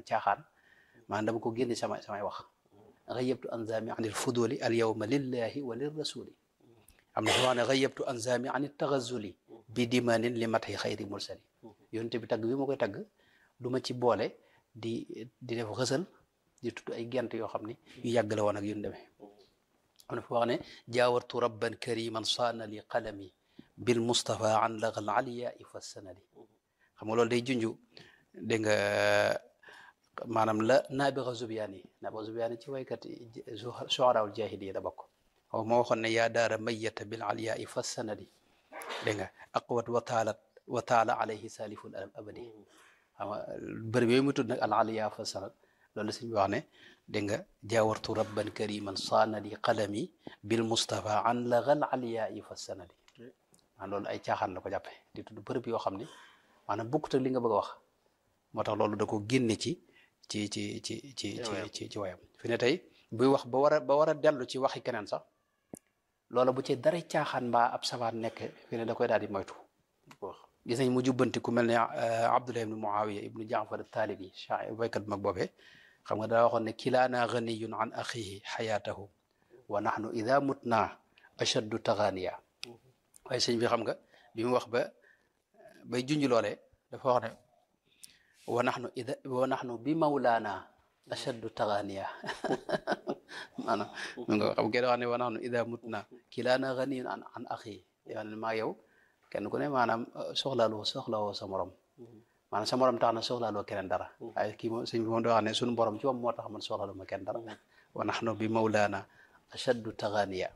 caaxaan maanaam dama ko génne sama samay wax xayabtu anzami an il fuduli al yawma lillahi wa lir rasuli am na fi wax ne xayabtu anzami an il taxazuli bi dimanin li matxi xayri mursali yonte bi tagg bi ma koy tagg du ma ci boole di di def xësal di tudd ay gent yoo xam ni yu yàgg la woon ak yu demee am na fi wax ne jaawartu rabban kariman saana li qalami bil mustafa an lagal aliya fa sanadi xam nga loolu day junju dégg nga maanaam la naabixa zubiyaani naabixa zubiyaani ci waykat shuaraul jahiliya da bokk xaw moo waxoon ne yaa daara mayata bil aliya fa sanadi dégg nga aqwat wa taalat wa taala alayhi saliful abadi xam nga bërëb yooyu mu tudd nag al aliya fa sanad loolu suñ bi wax ne dégg nga jaawartu rabban kariman saana li qalami bil mustafa an lagal aliya fa sanadi maanaam loolu ay caaxaan la ko jàppe di tudd bërëb yoo xam ne maanaam bokkut ak li nga bëgg a wax moo tax loolu da ko génne ci ci ci ci ci ci ci ci wayam fi ne tey buy wax ba war a ba war a dellu ci waxi keneen sax loola bu ci dara caaxaan mbaa ab sabaan nekk fi ne da koy daal di moytu gis nañ mu jubbanti ku mel ne Abdullah ibnu Muawiya ibnu Jaafar taalibi shaa'ir baykat bu mag boobee xam nga daa waxoon ne kilaana ganiyun an axihi xayaatahu wa nahnu ida mutna ashaddu taganiya waaye sëñ bi xam nga bi mu wax ba bay junj loolee dafa wax ne wa nahnu ida wa nahnu bi mawlaana ashaddu taganiya maanaam mu nga xam ngeen wax ne wa nahnu ida mutna kilaana ganiyun an an axihi yoo ne maa yow kenn ku ne maanaam soxlaaloo soxlawoo sa morom maanaam sa morom tax na soxlaaloo keneen dara waaye kii moom sëñ bi moom da wax ne suñu borom ci moom moo tax man soxlaaloo ma kenn dara wa nahnu bi mawlaana ashaddu taganiya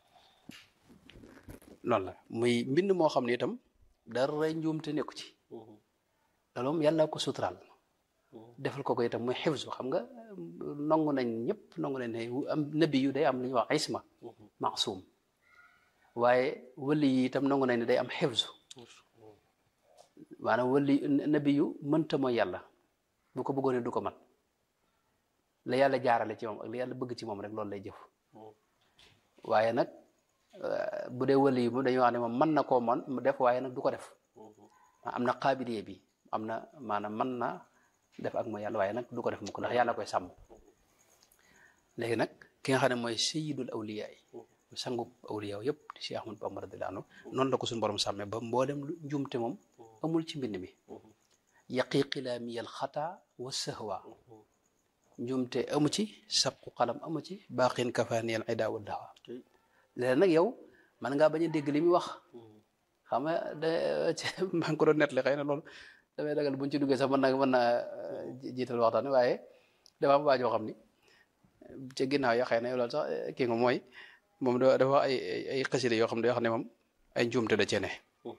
loolu la muy mbind moo xam ne itam dara njuumte nekku ci loolu moom yàlla ko suturaal defal ko ko itam muy xifsu xam nga nangu nañ ñëpp nangu nañ ne am nabi yu day am lu ñuy wax isma maasum waaye wëli yi itam nangu nañ ne day am xifsu maanaam wëli nabi yu mënta mooy yàlla bu ko bëggoon du ko man la yàlla jaarale ci moom ak la yàlla bëgg ci moom rek loolu lay jëf waaye nag bu dee wëli yi moom dañuy wax ne moom mën na koo man mu def waaye nag du ko def am na qaabiliye bi am na maanaam mën na def ak mooy yàlla waaye nag du ko def mukk ndax yàlla koy sàmm léegi nag ki nga xam ne mooy sayyidul awliya yi sangub awliya yëpp di Cheikh Ahmad Bamba radiyallahu anhu noonu la ko suñu borom sàmmee ba mboolem lu njumte moom amul ci mbind mi yaqi qilaamiyal xata wa sahwa njumte amu ci sabqu xalam amu ci baqin kafaaniyal ida wa dawa léegi nag yow man ngaa bañ a dégg li muy wax xam nga da maa ngi ko doon nettali xëy na loolu damay dagal buñ ci duggee sax mën na mën naa jiital waxtaan waaye dafa am waajoo xam ni ca ginnaaw ya xëy na loolu sax kii nga mooy moom dafa ay ay xasida yoo xam ne yoo xam ne moom ay njuumte da cee ne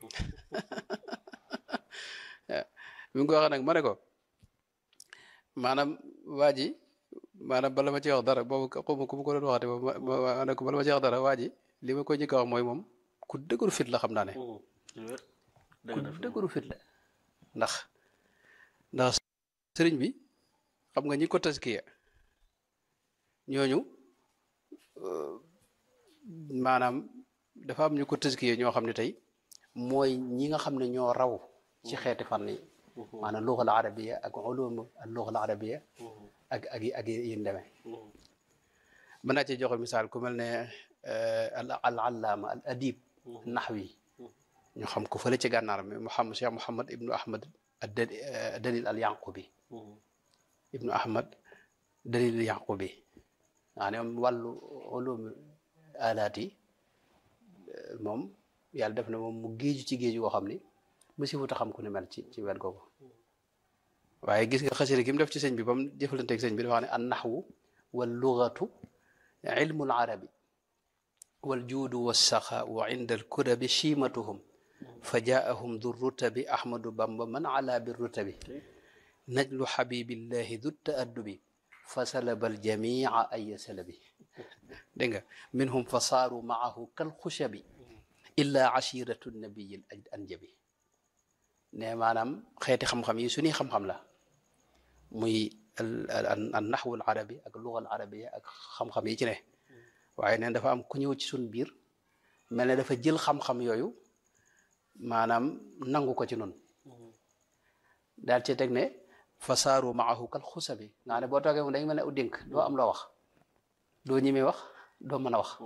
bi nga ko waxee nag ma ne ko maanaam waa ji maanaam bala ma ci wax dara boobu xawma ku ma ko doon waxate ma ne ko bala ma ci wax dara waa ji li ma koy njëkk a wax mooy moom ku dëgëru fit la xam naa ne ku dëgëru fit la ndax ndax sëriñ bi xam nga ñi ko taskiya ñooñu maanaam dafa am ñu ko taskiya ñoo xam ne tey mooy ñi nga xam ne ñoo raw ci xeeti fànn yi maanaam luxal arabiya ak ulum al luxal arabiya ak ak ak yi demee mën naa ci joxe misaal ku mel ne al al allaama al adib naxwi ñu xam ko fële ci gànnaar mi Muhammad Cheikh Muhammad ibnu Ahmad dalil al yanqubi ibnu Ahmad dalil al yanqubi maa ne moom wàllu ulum alaat yi moom yàlla def na moom mu géeju ci géeju goo xam ni mu si wuta xam ku ne mel ci ci wet googu waaye gis nga xasida gi mu def ci sëñ bi ba mu jëfalanteeg sëñ bi dafa wax ne an naxwu wal lugatu ilmu al arabi wal juudu wassaxaau inda al kurabi chiimatuhum fa jaahum du rutabi ahmadu bamba man ala bi rutabi najlu xabibillahi du taaddubi fa salaba al jamia ay salabi dégg nga minhum fa saaru maahu kal xushabi illa ashiratu nabiyi al anjabi ne maanaam xeeti xam-xam yi suñuy xam-xam la muy al naxwu al arabi ak luga al arabia ak xam-xam yi ci ne waaye neen dafa am ku ñëw ci suñ biir mel ne dafa jël xam-xam yooyu maanaam nangu ko ci noonu daal ci teg ne fa saaru maahu kal xusabi nga xam ne boo toogee moom dañu mel ne u dénk doo am loo wax doo ñemee wax doo mën a wax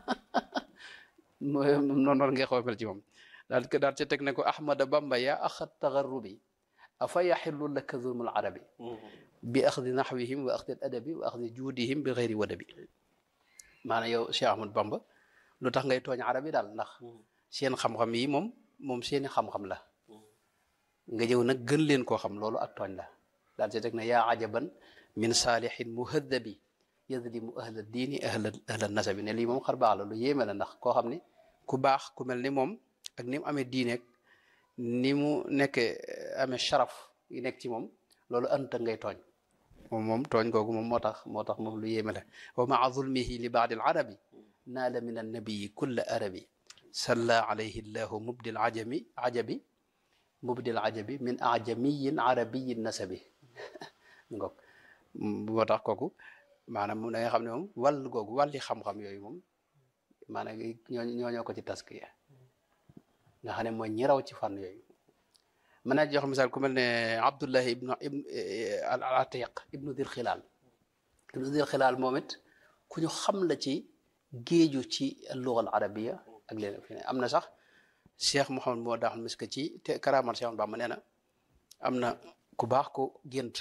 mooy noonu noonu ngay xaw a mel ci moom daal ko daal ci teg ne ko ahmada bamba yaa axat tagarrubi afa yaxillu laka zulmul arabi bi axdi naxwihim wa axdi adabi wa axdi juudihim bi xeyri wadabi maanaam yow Cheikh Ahmad Bamba lu tax ngay tooñ arab yi daal ndax seen xam-xam yi moom moom seeni xam-xam la nga ñëw nag gën leen koo xam loolu ak tooñ la daal ci teg ne yaa ajaban min saalihin muhadabi yadlimu ahla diini ahla ahla nasabi ne lii moom xar baax la lu yéeme la ndax koo xam ni ku baax ku mel ni moom ak ni mu amee diineeg ni mu nekkee amee sharaf yi nekk ci moom loolu anta ngay tooñ moom moom tooñ googu moom moo tax moo tax moom lu yéeme la wa maa zulmihi li baadi arabi naala min annabiyi kulla arabi salla alayhi llahu mubdil ajami ajabi mubdil ajabi min ajamiyin arabiyin nasabi ngoog moo tax kooku maanaam da nga xam ne moom wàll googu wàlli xam-xam yooyu moom maanaam ñoo ñooñoo ko ci taskiya nga xam ne mooy ñi raw ci fànn yooyu mën naa jox misaal ku mel ne Abdullahi ibnu ibnu al Atiq ibnu Dil Xilaal ibnu Dil Xilaal moom it ku ñu xam la ci géeju ci luga al arabiya ak leen fi ne am na sax Cheikh Mouhamed moo daaxal miska ci te karaamal Cheikh Bamba nee na am na ku baax ko gént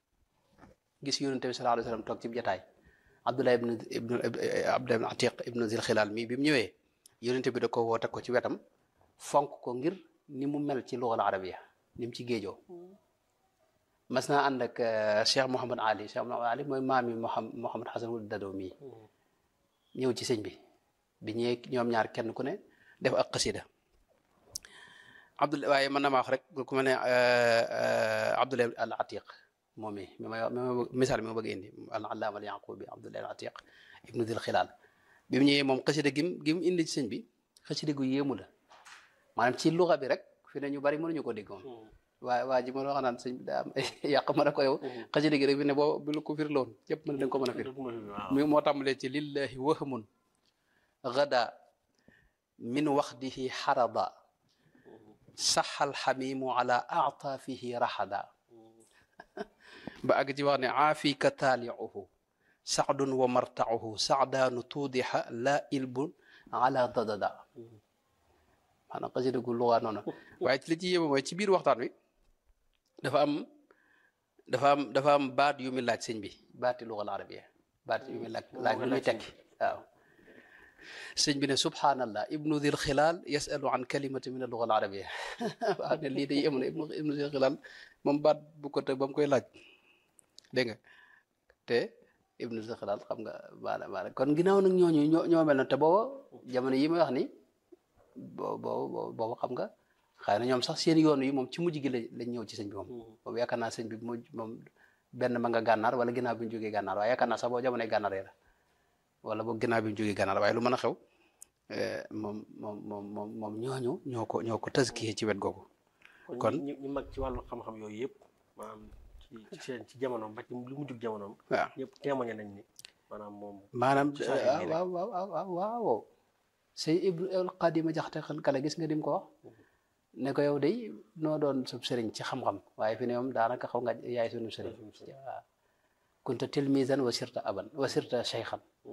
gis yonente bi sallallahu alayhi wa sallam toog ci jataay Abdullah ibnu ibnu Abdullah ibnu Atiq ibnu Zil Xilaal mii bi mu ñëwee yonente bi da ko woo teg ko ci wetam fonk ko ngir ni mu mel ci lugal arabiya ni mu ci géejoo mas naa ànd ak Cheikh Mouhamad Ali Cheikh Mouhamad Ali mooy maami Mouhamad Mouhamad Xasan wul Dado mii ñëw ci sëñ bi bi ñëwee ñoom ñaar kenn ku ne def ak xasida Abdullah waaye mën na ma wax rek ku mel ne Abdullah al Atiq moom mi mi may misaal mi ma bëgg indi al allaama al yaqubi Abdullah al Atiq ibnu Dil Xilaal bi mu ñëwee moom xasida gim gi mu indi ci sëñ bi xasida gu yéemu la maanaam ci luxa bi rek fi ne ñu bari mënuñu ko dégg moom waa waa ji ma wax naan sëñ bi daa am yàq ma ne ko yow xasida gi rek fi ne boo bu la ko fir loon yëpp mën da nga ko mën a fir mi moo tàmbalee ci lillahi wahmun gada min waxdihi xarada saxal xamimu ala aataafihi raxada ba àgg ci wax ne aafika taaliuhu saxdun wa martauhu saxdaanu tuudixa la ilbun ala dadada maanaam xasida gu luwaa noonu waaye ci li ci yéeme mooy ci biir waxtaan wi dafa am dafa am dafa am baat yu muy laaj sëñ bi baati lugal arabiya baat yu muy laaj laaj lu muy tekki waaw sëñ bi ne subhanallah ibnu dil xilaal yasalu an kalimati min al luga al arabiya waaw ne lii day yéemu ne ibnu ibnu dil xilaal moom baat bu ko teg ba mu koy laaj dégg nga te ibnu dil xilaal xam nga maana maana kon ginnaaw nag ñooñu ñoo ñoo mel na te booba jamono yi may wax ni boo boo boobu xam nga xëy na ñoom sax seen yoon yi moom ci mujj gi la lañ ñëw ci sëñ bi moom boobu yaakaar naa sëñ bi mujj moom benn ma nga gànnaar wala ginnaaw bi ñu jógee gànnaar waaye yaakaar naa sax boo jamonoy gànnaar la wala boog ginnaaw bi ñu jógee gànnaar waaye lu mën a xew moom moom moom moom moom ñooñu ñoo ko ñoo ko tëskiyee ci wet googu kon ñu ñu mag ci wàllu xam-xam yooyu yëpp maanaam ci ci seen ci jamonoom ba ci lu mujjug jamonoom waaw ñëpp témoigné nañ ni maanaam moom maanaam Saa yu waaw waaw waaw waaw waaw sëy ibnu el qadima jaxte kale gis nga dim ko wax ne ko yow day noo doon sub sëriñ ci xam-xam waaye fi ne moom daanaka xaw nga yaay sunu sëriñ waaw kunta tilmisan wa sirta aban wa sirta cheykhan waaw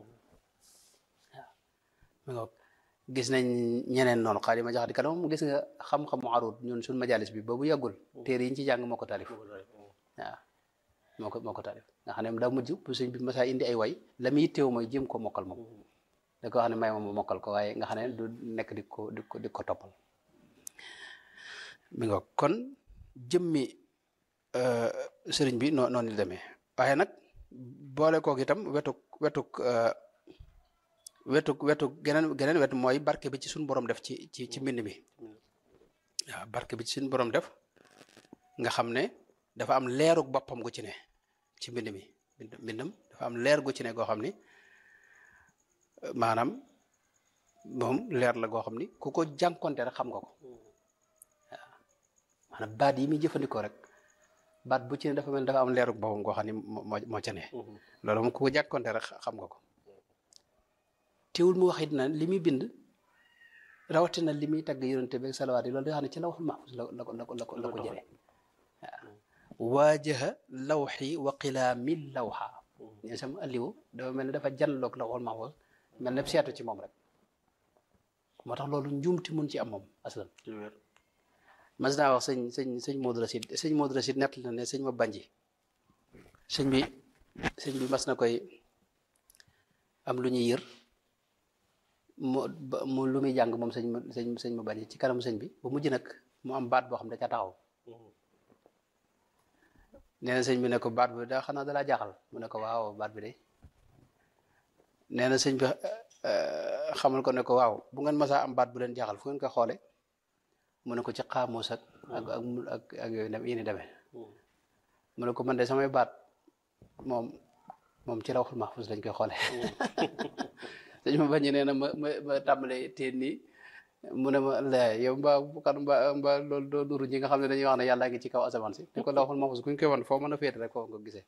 mi ngoog gis nañ ñeneen noonu xaadima jaxate kale moom gis nga xam-xamu arut ñun suñ majalis bi boobu yàggul téere yi ñu ci jàng moo ko taalif waaw moo ko moo ko taalif nga xam ne daa mujj bu sëñ bi masaa indi ay way la muy yitteewu mooy jéem ko mokkal moom da ko wax ne may ma ma mokkal ko waaye nga xam ne du nekk di ko di ko di ko toppal mi nga kon jëmmi sëriñ bi noo noonu la demee waaye nag boole koog itam wetuk wetuk wetuk wetuk geneen geneen wet mooy barke bi ci suñu borom def ci ci ci mbind mi waaw barke bi ci suñu borom def nga xam ne dafa am leerug boppam gu ci ne ci mbind mi mbindam dafa am leer gu ci ne goo xam ni maanaam moom leer la goo xam ni ku ko jànkonte rek xam nga ko waaw maanaam baat yi muy jëfandikoo rek baat bu ci ne dafa mel dafa am leerug boppam goo xam ni moo moo ca ne loolu moom ku ko jànkonte rek xam nga ko teewul mu wax it na li muy bind rawatina li muy tagg yonente bi salawaat yi loolu da xam ne ci la wax ma la ko la ko la ko la ko jëlee waaw waajaha lawxi wa qilaami lawxa ne sama alliwu dafa mel ne dafa janloog lawxul mahfuz mel ne seetu ci moom rek moo tax loolu njuumti mun ci am moom aslan ci wér mas naa wax sëñ sëñ sëñ Modou Racide sëñ Modou Racide nett na ne sëñ ma banji sëñ bi sëñ bi mas na koy am lu ñuy yër mu ba- mu lu muy jàng moom sëñ ma sëñ sëñ ma banji ci kanamu sëñ bi ba mujj nag mu am baat boo xam ne da ca taxaw nee na sëñ bi ne ko baat bi daa xanaa dalaa jaaxal mu ne ko waaw baat bi de nee na sëñ bi eh, xamal ko ne ko waaw bu ngeen masaa am baat bu leen jaaxal fu ngeen ko xoole mu ne ko ci xaamuus ak ak ak mu- ak ak yooyu dem yéen demee mu ne ko man de samay baat moom moom ci rawxul mahfuz lañ koy xoole sëñ ma bañ nee na ma ma ma tàmbalee teen nii mu ne ma la yow mbaa bu kan mbaa mbaa loolu doo nuru ñi nga xam ne dañuy wax ne yàllaa ngi ci kaw asamaan si ne ko lawxul mahfuz kuñ koy wan foo mën a féete rek foo nga gisee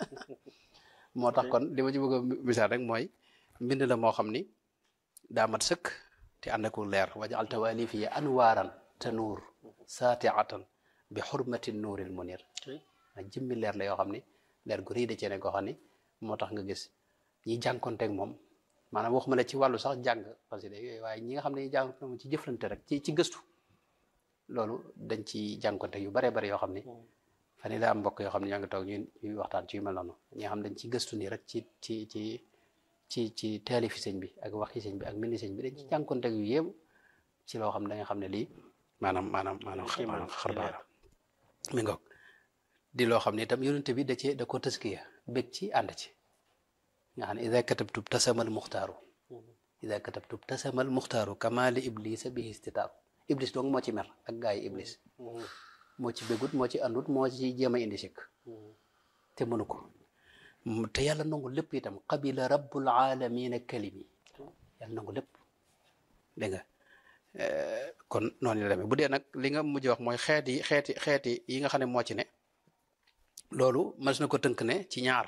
moo tax kon li ma ci bëgg a misaal rek mooy mbind la moo xam ni daa mat sëkk te ànd ak leer wajal tawalifi anwaaran te nuur saatiatan bi xurmati nuuril munir a jëmmi leer la yoo xam ni leer gu rëy da cee ne koo xam ni moo tax nga gis ñi jànkonteeg moom maanaam waxuma la ci wàllu sax jàng xasida yooyu waaye ñi nga xam ne ñi jànkonteeg moom ci jëflante rek ci ci gëstu loolu dañ ci jànkonteeg yu baree bari yoo xam ni fan yii daa am mbokk yoo xam ne ñoo ngi toog ñuy ñuy waxtaan ci yu mel noonu ñi nga xam dañ ci gëstu nii rek ci ci ci ci ci taalifi sëñ bi ak waxi sëñ bi ak mindi sëñ bi dañ ci jànkonteeg yu yéem ci loo xam ne da nga xam ne lii maanaam maanaam maanaam Kéemaan, maanaam xar kéemaan. baax la mi ngoog di loo xam ne itam yonente bi da cee da ko tëskiya bég ci ànd ci nga xam ne ida katabtu tasamal muxtaaru ida katabtu tasamal muxtaaru kama li iblisa bihi istitaaru iblis dong moo ci mer ak gaa yi iblis moo ci bégut moo ci àndut moo ci jéem a indi sikk te mënu ko mu- te yàlla nangu lépp itam qabila rabbul alamina kalimi yàlla nangu lépp dégg nga Eh, kon noonu la demee bu dee nag li nga mujj wax mooy xeet yi xeeti xeeti yi nga xam ne moo ci ne loolu mas na ko tënk ne ci ñaar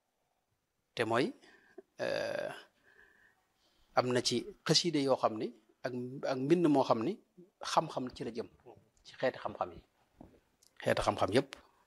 te mooy eh, am na ci xasiide yoo xam ni ak ak mbind moo xam ni xam-xam ci la jëm ci xeeti xam-xam yi xeeti xam-xam yépp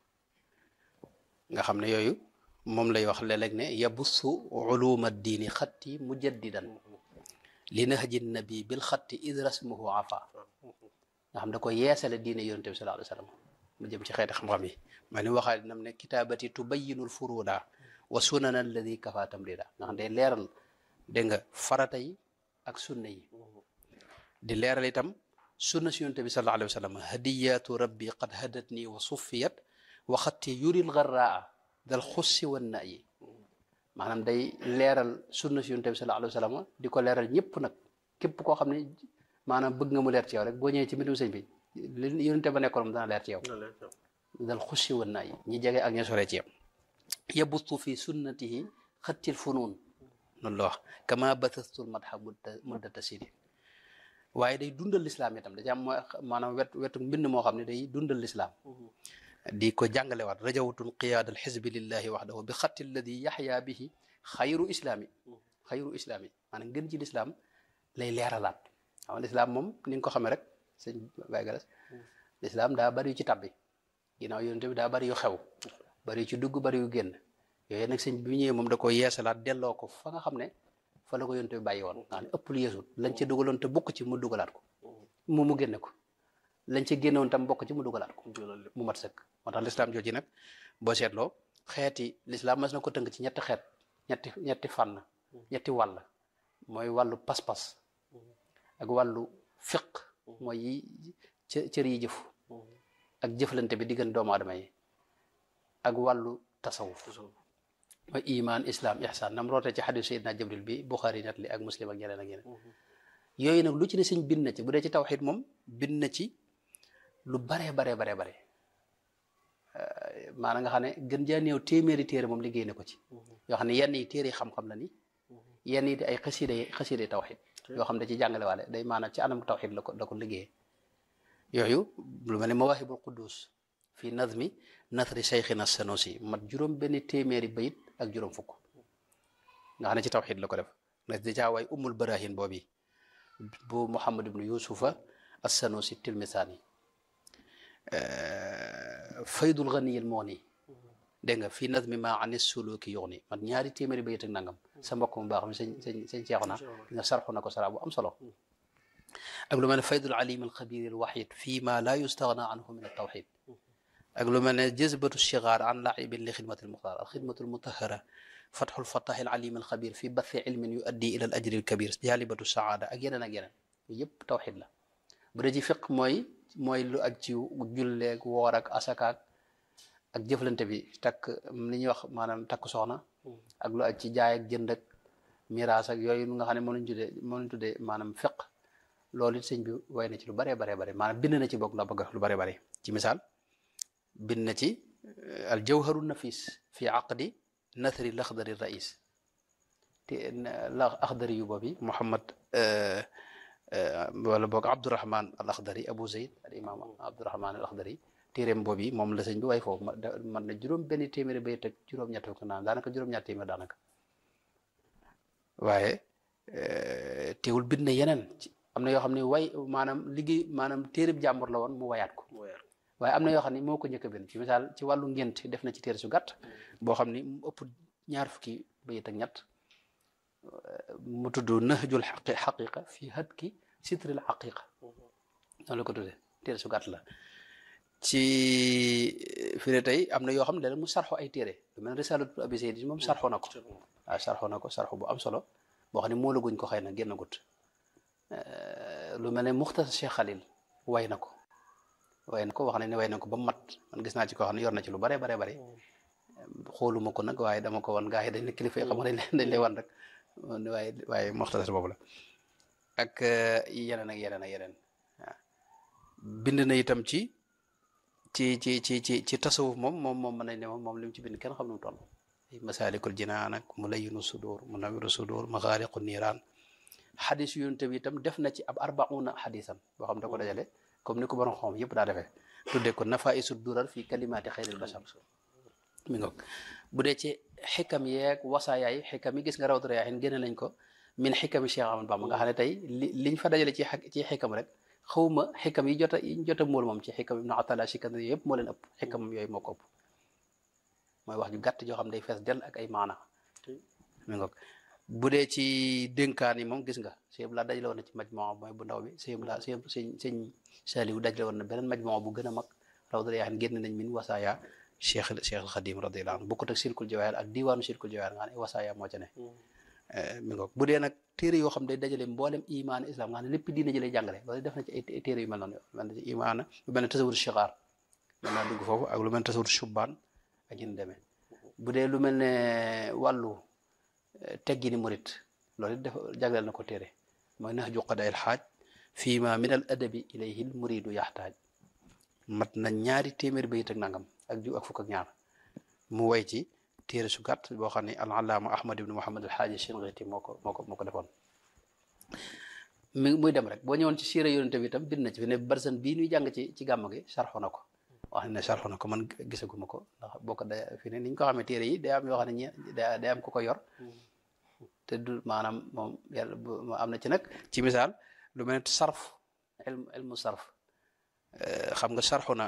nga xam ne yooyu moom lay wax léeg-léeg ne yabussu uluma diini xatti mujaddidan li nahji nabi bil xatti id rasmuhu afa nga xam da ko yeesale diine yonente bi sallallahu alayhi wa sallam mu jëm ci xeeti xam-xam yi ma ni waxaa dinam ne kitaabati tubayinul furuda wa sunana alladi kafa tamrida nga xam day leeral dégg nga farata yi ak sunna yi di leeral itam sunna si yonente bi sallallahu alayhi wa sallam hadiyatu rabbi qad hadatni wa suffiyat wa xatti yuril garraa dal xussi wan na yi maanaam day leeral sunna si yonente bi sallallahu alayhi wa sallam di ko leeral ñëpp nag képp koo xam ne maanaam bëgg nga mu leer ci yow rek boo ñëwee ci mbindum sëñ bi li yonente ba nekkoon moom dana leer ci yow dal xussi wan na yi ñi jege ak ñi sore ci yow yabutu fi sunnatihi xattil funuun noonu la wax kama batastul madha mudda muddata sini waaye day dundal lislaam itam da ci am mooy maanaam wet wetu mbind moo xam ne day dundal lislaam di ko jàngalewaat rajawtun qiyaada al xisbi lillahi waxdahu bi xatti alladi yaxya bihi xayru islaami xayru islaami maanaam gën ci lislaam lay leeralaat xam nga lislaam moom ni nga ko xamee rek sëñ Baye Galas lislaam daa bari yu ci tabbi ginnaaw yonente bi daa bari yu xew bari yu ci dugg bari yu génn yooyu nag sëñ bi ñëwee moom da ko yeesalaat delloo ko fa nga xam ne fa la ko yonente bi bàyyi woon nga xam ne ëpp lu yeesut lañ ca dugaloon te bokk ci mu dugalaat ko mu mu génne ko lañ ca génnoon tam bokk ci mu dugalaat ko mu mat sëkk moo tax lislaam jooju nag boo seetloo xeeti lislaam mas na ko tënk ci ñetti xeet ñetti ñetti fànn ñetti wàll mooy wàllu pas-pas ak wàllu fiq mooy yi cë- cër yi jëf ak jëflante bi diggante doomu aadama yi ak wàllu tasawuf mooy iman islam ihsan nam roote ci xadis sayidna jibril bi buxaari net li ak muslim ak ñeneen ak ñeneen yooyu nag lu ci ne sëñ bind na ci bu dee ci tawxid moom bind na ci lu baree baree baree bare maanaam nga xam ne gën jaa néew téeméeri téere moom liggéey na ko ci yoo xam ne yenn yi téere xam-xam la ni yenn yi di ay xasida yi xasida yi tawxid yoo xam ne ci jàngale waale day maanaam ci anam tawxid la ko la ko liggéeyee yooyu lu mel ne mawahibul quddus fi nazmi nasri cheikhina sanusi mat juróom benn téeméeri bayit ak juróom fukk nga xam ne ci tawxid la ko def na dèjà waay umul barahin boobi bu muhammad ibnu yusufa as sanusi tilmisaani faydul ganiyil moo nii dégg nga fii nazmi ma anis suluki yuxni man ñaari téeméeri bayit ak nangam sa mbokk mu baax mi sëñ sëñ sëñ Seexuna nga sarxu na ko sara bu am solo ak lu mel ne faydul alim al xabir al waxid fii ma la yustaghna anhu min al tawxid ak lu mel ne jazbatu shigaar an laibin li xidmati al muxtaar al xidmatu al mutahara fatxu al fattax al alim al xabir fi bathi ilmin yu addi ila al ajri al kabir jaalibatu saada ak yeneen ak yeneen yëpp tawxid la bu dee ci fiq mooy mooy lu ak ci julleeg woor ak asakaak ak jëflante bi takk li ñuy wax maanaam takk soxna ak lu ak ci jaay ak jënd ak miraas ak yooyu nga xam ne mënuñ tuddee mënuñ tuddee maanaam fiq loolu it sëñ bi way na ci lu baree baree bare maanaam bind na ci bokk la bëgg lu bare bare ci misaal bind na ci al jawharu nafis fi aqdi nathri laxdari rais te la axdari yu boobi Muhammad wala boog Abdourahman al Akhdari Abu Zayd al imam Abdourahman al Akhdari téeréem boobu yi moom la sëñ bi way foofu man na juróom benn téeméeri bay teg juróom-ñett ko naan daanaka juróom-ñett téeméer daanaka waaye teewul bind na yeneen am na yoo xam ne way maanaam liggéey maanaam téeréb jàmbur la woon mu wayaat ko waaye am na yoo xam ne moo ko njëkk a bind ci misaal ci wàllu ngént def na ci téere su gàtt boo xam ni mu ëpp ñaar fukki bayit ak ñett mu tudd nahjul xaqi xaqiqa fii hatki sitril xaqiqa noonu la ko tuddee téere su gàtt la ci fi ne tey am na yoo xam ne mu sarxo ay téere lu mel ne risalatu abi zayd moom sarxo na ko waaw sarxo na ko sarxo bu am solo boo xam ne moo la guñ ko xëy na génn gut lu mel ne muxtasar Cheikh Khalil way na ko way na ko wax ne ne way na ko ba mat man gis naa ci koo xam ne yor na ci lu bare bare bare xooluma ko nag waaye dama ko wan gaa yi dañ ne kilifa yi xam nga dañ lay wan rek waaye waaye muxtasar boobu la ak yeneen ak yeneen ak yeneen waaw bind na itam ci ci ci ci ci ci tasawuf moom moom moom mën nañ ne moom moom li mu ci bind kenn xam nu mu toll masaalikul jinaan ak mulayyinu sudur munawiru sudur maxaaliqu niiraan xadis yonent bi itam def na ci ab arbauna xadisan boo xam da ko dajale comme ni ko borom xam yëpp daa defee tudde ko nafaisu durar fi kalimaati xayril bashar mi ngoog bu dee ci xikam yeeg wasaayaay xikam yi gis nga rawatu rayaahin génne nañ ko min xikami Cheikh Ahmad Bamba nga xam ne tey li liñ fa dajale ci ci xikam rek xawma xikam yi jota yi jota mool moom ci xikam ibnu atala sikandari yëpp moo leen ëpp xikamam yooyu moo ko ëpp mooy wax ju gàtt joo xam day fees del ak ay maana mi ngoog bu dee ci dénkaan yi moom gis nga sëñ la dajale woon na ci majmoo mooy bu ndaw bi sëñ la sëñ sëñ sëñ Saliou dajale woon na beneen majmoo bu gën a mag rawatu rayaahin génn nañ min wasaaya cheikh cheikh al xadim radiyallahu anhu bokkut ak silkul jawaahir ak diwaanu silkul jawaahir nga xam ne wasaaya moo ca ne mi ngoog bu dee nag téere yoo xam day dajale mboolem imaan islam nga xam ne lépp diina ji lay jàngale loolu def na ci ay téere yu mel noonu mel na ci imaan lu mel ne tasawur shigaar mën naa dugg foofu ak lu mel ne tasawur shubbaan ak ñu demee bu dee lu mel ne wàllu teggini murit loolu it def jagleel na ko téere mooy nahju qadaa il xaaj fii ma min al adabi ilayhi l muridu yaxtaaj mat na ñaari téeméer bayit ak nangam ak ju ak fukk ak ñaar mu way ci téere su gàtt boo xam ne al allaama ahmad ibnu muhammad al xaaji shinqiti moo ko moo ko moo ko defoon mi muy dem rek boo ñëwoon ci siira yonente bi itam bind na ci fi ne barsan bii ñuy jàng ci ci gàmm gi sarxo na ko wax ne sarxo na ko man gisaguma ko ndax boo ko da fi ne ni ñu ko xamee téere yi day am yoo xam ne ñi day am ku ko yor te du maanaam moom yàlla am na ci nag ci misaal lu mel ne sarf ilmu ilmu sarf xam nga sarxu na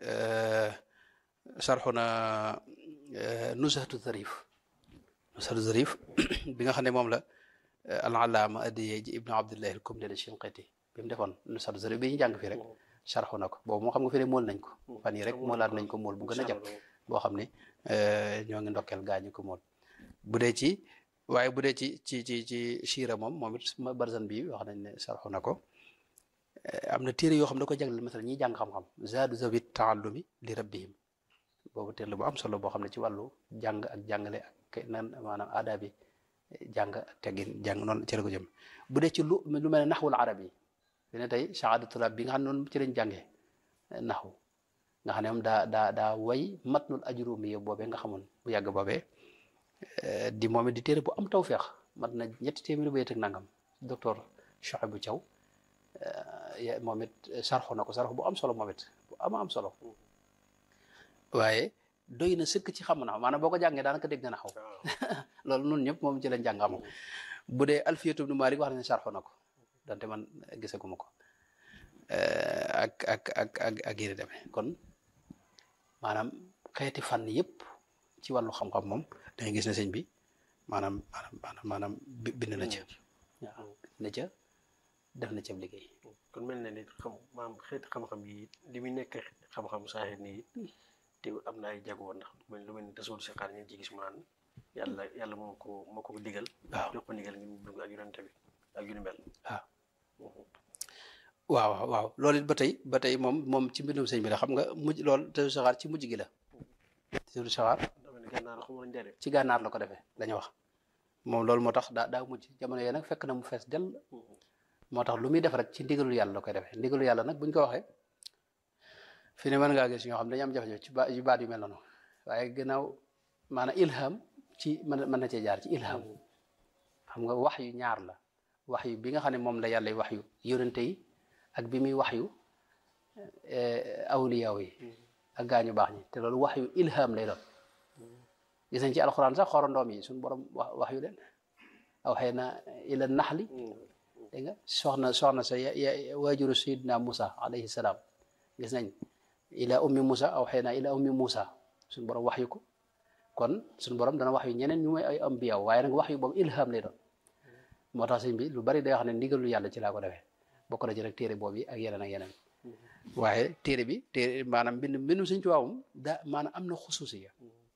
sarxu na nusatu zarif nusatu zarif bi nga xam ne moom la al allaama addiye ji ibnu abdillahi al kumli al shinqiti bi mu defoon nusatu zarif bi ñu jàng fii rek sarxu na ko boobu moo xam nga fi ne mool nañ ko fan yi rek moolaat nañ ko mool bu gën a jàpp boo xam ne ñoo ngi ndokkeel gaañu ko mool bu dee ci waaye bu dee ci ci ci ci siira moom moom it barzan bi wax nañ ne sarxu na ko am na téere yoo xam da ko jagleel masala ñiy jàng xam-xam zaadu zawit taallumi li rabbihim boobu téere la bu am solo boo xam ne ci wàllu jàng ak jàngale ak nan maanaam aada bi jàng ak teggin jàng noonu ci la ko jëm bu dee ci lu lu mel ne naxwul arab yi fi ne tey shahaada tulaab bi nga xam ne noonu ci lañ jàngee naxwu nga xam ne moom daa daa daa way matnul ajrumi yow boobee nga xamoon bu yàgg boobee di moom it di téere bu am tawféex mat na ñetti téeméeri bayit ak nangam docteur Chouaibou Thiaw moom it sarxu na ko sarxu bu am solo moom it bu ama am solo waaye doy na sëkk ci xam na maanaam boo ko jàngee daanaka dégg nga na xaw loolu nun ñëpp moom ci lañ jàng am bu dee alfiyatu ibnu Malik wax na ne sarxu na ko donte man gisaguma ko ak ak ak ak ak yéen demee kon maanaam xeeti fànn yëpp ci wàllu xam-xam moom da ngay gis ne sëñ bi maanaam maanaam maanaam maanaam bind na ca waaw bind na ca def na ca liggéey. kon mel na ni xam maam xeeti xam-xam yi li muy nekk xam-xam saaxir nii te am na ay jagoo ndax lu mel ni tasawul si xaar ñu ci gis mu naan yàlla yàlla moo ko moo ko digal. waaw jox ko digal ngir mu dugg ak yonent bi ak yu ni mel. waaw waaw waaw loolu it ba tey ba tey moom moom ci mbindum sëñ bi la xam nga mujj loolu tasawul saxaar ci mujj gi la tasawul saxaar dama ne gànnaar xamul njëriñ. ci gànnaar la ko defee dañu wax moom loolu moo tax daa daa mujj jamono yooyu nag fekk na mu fees dell moo tax lu muy def rek ci ndigalul yàlla la koy defee ndigalul yàlla nag buñ ko waxee fi ne mën ngaa gis ñoo xam dañu am jafe-jafe ci ba yu baat yu mel noonu waaye gannaaw maanaam ilham ci mën mën na cee jaar ci ilham xam nga wax yu ñaar la wax yu bi nga xam ne moom la yàlla wax yu yónente yi ak bi muy wax yu awliyaaw yi ak gaañu baax ñi te loolu wax yu ilham lay doon gis nañ ci alxuraan sax xorondoom yi suñu borom wax wax yu leen aw xëy na ila naxli dégg nga soxna soxna sa ya waajuru sayidna Musa alayhi salaam gis nañ ila ummi Musa aw xëy na ila ummi Musa suñu borom wax yu ko kon suñu borom dana wax yu ñeneen ñu may ay ambiyaw waaye nag wax yu boobu ilham lay doon moo tax sëñ bi lu bari day wax ne ndigalu yàlla ci laa ko defee bokk na ci rek téere boobu ak yeneen ak yeneen waaye téere bi téere maanaam mbind mbindum sëñ Tuubaa moom daa maanaam am na xusuusiya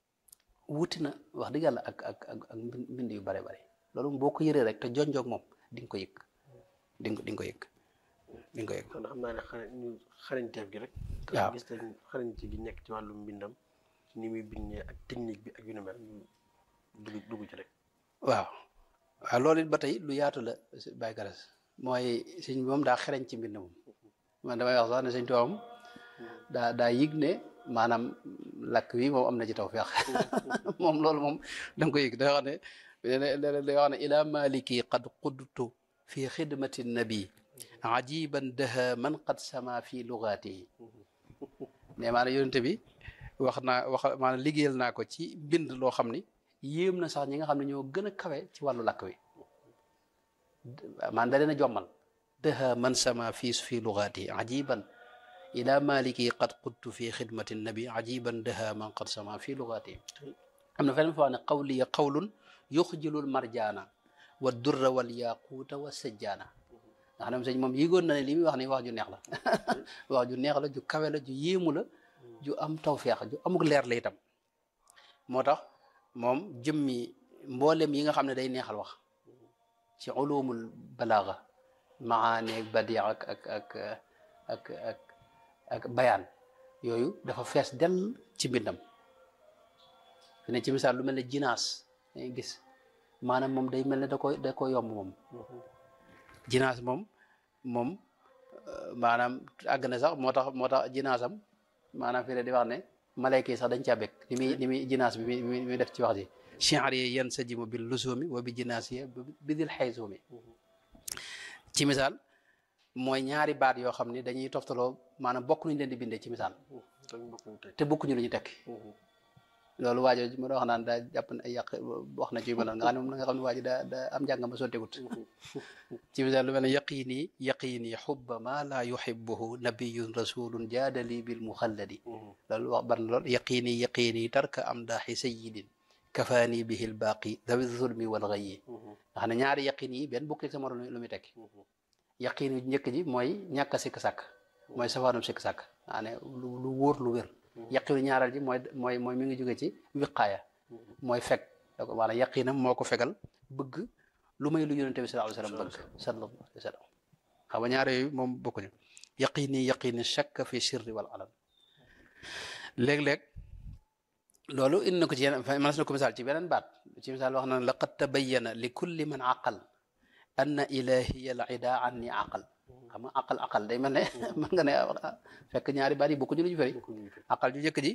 wuti na wax dëgg yàlla ak ak ak ak mbind yu bare bare loolu boo ko yëree rek te jonjoog moom di nga ko yëg di nga di nga ko yëg di nga ko yëg kon xam naa ne xarañ ñu xarañteef gi rek. waaw gis nañ xarañte gi nekk ci wàllum mbindam ni muy bindee ak technique bi ak yu ni mel ñu dugg dugg ci rek. waaw waaw loolu it ba tey lu yaatu la Baye Garas mooy sëñ bi moom daa xereñ ci mbind moom man damay wax sax ne sëñ Tuubaa moom daa daa yëg ne maanaam lakk wi moom am na ci tawfeex moom loolu moom da nga ko yëg da wax ne da wax ne ila maliki qad qudtu fi xidmati nabi ajiban daha man qad sama fi lugaatihi mais maanaam yonente bi wax naa wax maanaam liggéeyal naa ko ci bind loo xam ni yéem na sax ñi nga xam ne ñoo gën a kawe ci wàllu lakk wi maanaam da leen a jommal daha man sama fi fi lugaatihi ajiban ila maliki qad qudtu fi xidmati nabi ajiban daha man qad sama fi lugaatihi am na feneen fa wax ne qawliya qawlun yuxjilul marjaana wa durra wal yaquuta wa sajjaana nga xam ne sëñ moom yëgoon na ne li muy wax ni wax ju neex la wax ju neex la ju kawe la ju yéemu la ju am tawfeex ju amuk leer la itam moo tax moom jëmmi mboolem yi nga xam ne day neexal wax ci ulumul balaaga maaneeg badia ak ak ak ak ak ak bayaan yooyu dafa fees dell ci mbindam fi ne ci misaal lu mel ne jinaas dangay gis maanaam moom day mel ne da koy da ko yomb moom jinaas moom moom maanaam àgg na sax moo tax moo tax jinaasam maanaam fii di wax ne malayka yi sax dañ caa bekk li muy li muy jinaas bi mi muy def ci wax ji chiar yi yan sa jimu bil lusumi wa bi jinaas yi bi dil xaysumi ci misaal mooy ñaari baat yoo xam ni dañuy toftaloo maanaam bokk nuñ leen di bindee ci misaal te bokkuñu lu ñu tekki loolu waajo ma doon wax naan daa jàpp ne ay yàq wax na ci yu mel noonu nga xam ne moom nga xam ne waa ji daa daa am njàng ma sotteegut ci misaal lu mel ne yaqini yaqini xubba ma laa yuhibbuhu nabiyun rasulun jaadali bil muxalladi loolu wax ban lool yaqini yaqini tarka am daaxi sayidin kafaani bihi lbaaqi dawi zulmi wal ghayyi nga xam ne ñaari yaqin yi benn bukk sama lu muy tekki yaqin yu njëkk ji mooy ñàkk a sikk sàkk mooy safaanum sikk sàkk nga ne lu lu wóor lu wér yaqinu ñaareel ji mooy mooy mooy mi ngi jóge ci wiqaaya mooy fekk da ko maanaam yaqinam moo ko fegal bëgg lu may lu yonente bi sallallahu alayhi wa sallam bëgg sallallahu alayhi wa sallam xam nga ñaar yooyu moom bokkuñu yaqini yaqini shakka fi sirri wal alam léeg-léeg loolu indi na ko ci yeneen mënees na ko misaal ci beneen baat ci misaal wax na laqad tabayyana li kulli man aqal anna ilahiya al ida anni aqal xam nga aqal aqal day mel ne mën nga ne fekk ñaari baat yi bokkuñu lu ñu fëri aqal ju njëkk ji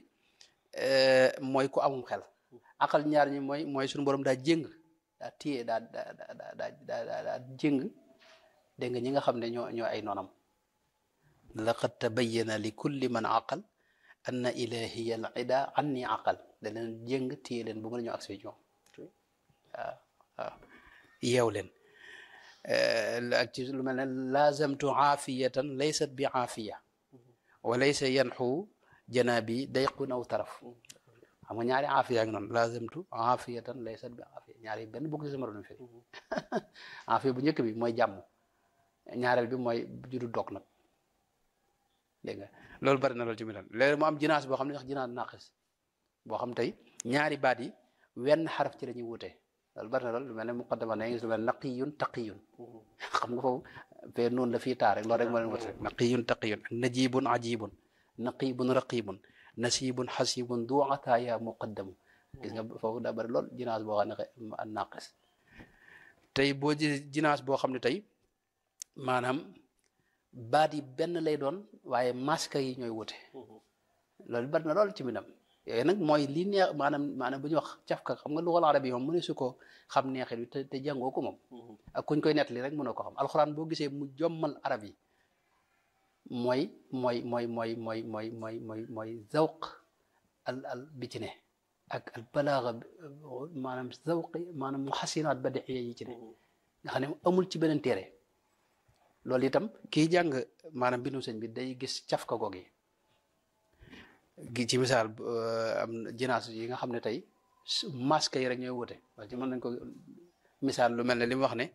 mooy ku amum xel aqal ñaar ñi mooy mooy suñu borom daa jéng daa téye daa daa daa daa daa daa jéng dégg nga ñi nga xam ne ñoo ñoo ay noonam laqad tabayyana li kulli man aqal anna ilahiya al ida anni aqal da leen jéng téye leen bu mën a ñoo accès ñoom waaw waaw yeew leen ak ci lu mel ne laazamtu aafiyatan laysat bi aafiya wa laysa yanxu janaabi dayqun aw taraf xam nga ñaari aafiya ak noonu laazamtu aafiyatan laysat bi aafiya ñaari benn bokk ci sama doon firi aafiya bu njëkk bi mooy jàmm ñaareel bi mooy judu dog nag dégg nga loolu bari na loolu ci milan léegi mu am jinaas boo xam ne wax jinaas naqis boo xam tey ñaari baat yi wenn xaraf ci la ñuy wutee loolu bari na loolu lu mel ne muqaddama na gis lu mel ne naqiyun taqiyun xam nga foofu fee noonu la fii taa rek loolu rek moo leen wute naqiyun taqiyun ak najibun ajibun naqibun raqibun nasibun xasibun du ataaya muqaddamu gis nga foofu daa bari lool jinaas boo xam ne a naqis tey boo ji jinaas boo xam ne tey maanaam baat yi benn lay doon waaye masque yi ñooy wute loolu bari na lool ci minam yooyu nag mooy li neex maanaam maanaam bu ñuy wax cafka xam nga luxal arab yi moom mu ne su ko xam neexit bi te te jàngoo ko moom ak kuñ koy nettali rek mënoo ko xam alxuraan boo gisee mu jommal arab yi mooy mooy mooy mooy mooy mooy mooy mooy mooy zawq al al bi ci ne ak al balaaga maanaam zawq maanaam mu xasinaat badiiya yi ci ne nga xam ne amul ci beneen téere loolu itam kii jàng maanaam bindu sëñ bi day gis cafka goog yi gi ci misaal am jinaas yi nga xam ne tey masque yi rek ñooy wute parce que mën nañ ko misaal lu mel ne li mu wax ne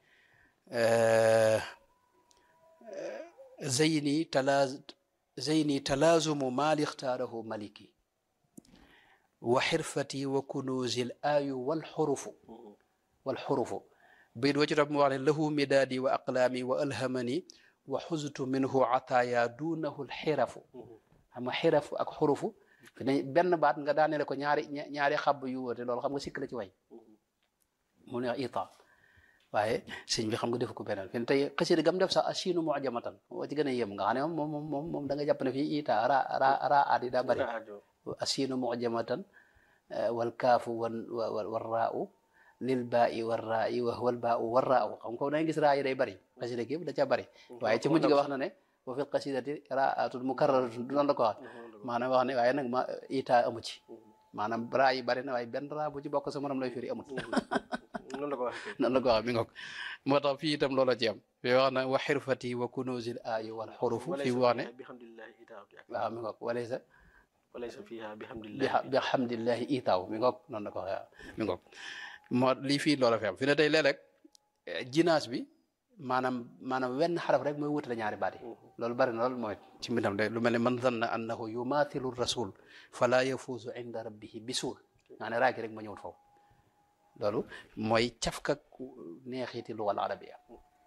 zeyni talaaz zeyni talaazumu maali ixtaarahu maliki wa xirfati wa kunuuzil aayu wal xurufu wal xurufu bayit wa ci topp mu wax ne lahu midaadi wa aqlaami wa alhamani wa xuztu minhu ataaya duunahu lxirafu xam nga xirafu ak xurufu fi ne benn baat nga daanele ko ñaari ñaari xabb yu wóote loolu xam nga sikk la ci way mu ne wax ita waaye sëñ bi xam nga def ko beneen fi ne tey xasida gam def sax asiinu mujamatan moo ci gën a yem nga xam ne moom moom moom moom da nga jàpp ne fii ita ra ra ra aat yi daa bëri asiinu mujamatan wal kaafu wan war raau lil baa i war raa i wax wal baa u war raa u xam nga da nga gis raa yi day bëri xasida gi da caa bëri waaye ci mujj ga wax na ne wa fil qasidati raatun mukarraratun du noonu la ko wax maanaam wax ne waaye nag ma ita amu ci maanaam raa yi bëri na waaye benn raa bu ci bokk sa morom lay firi amut noonu la ko waxee noonu la ko wax mi ngoog moo tax fii itam loola ci am fi wax na wa xirfati wa kunuzil aayi wal xurufu fii wax ne bihamdillahi itaaw waaw mi ngoog walaysa walaysa fiha bi bihamdillahi bi hamdillahi itaaw mi ngoog noonu la ko waxee waaw mi ngoog moo lii fii loola fi am fi ne tey léeg-léeg jinaas bi maanaam maanaam wenn xaraf rek mooy wutale ñaari baat yi loolu bari na loolu mooy ci mbindam de lu mel ne man zanna annahu yumathilu rasul fala yafuuzu inda rabbihi bisuul maa ne raaki rek ma ñëwul foofu loolu mooy cafkak neexiti lugal arabia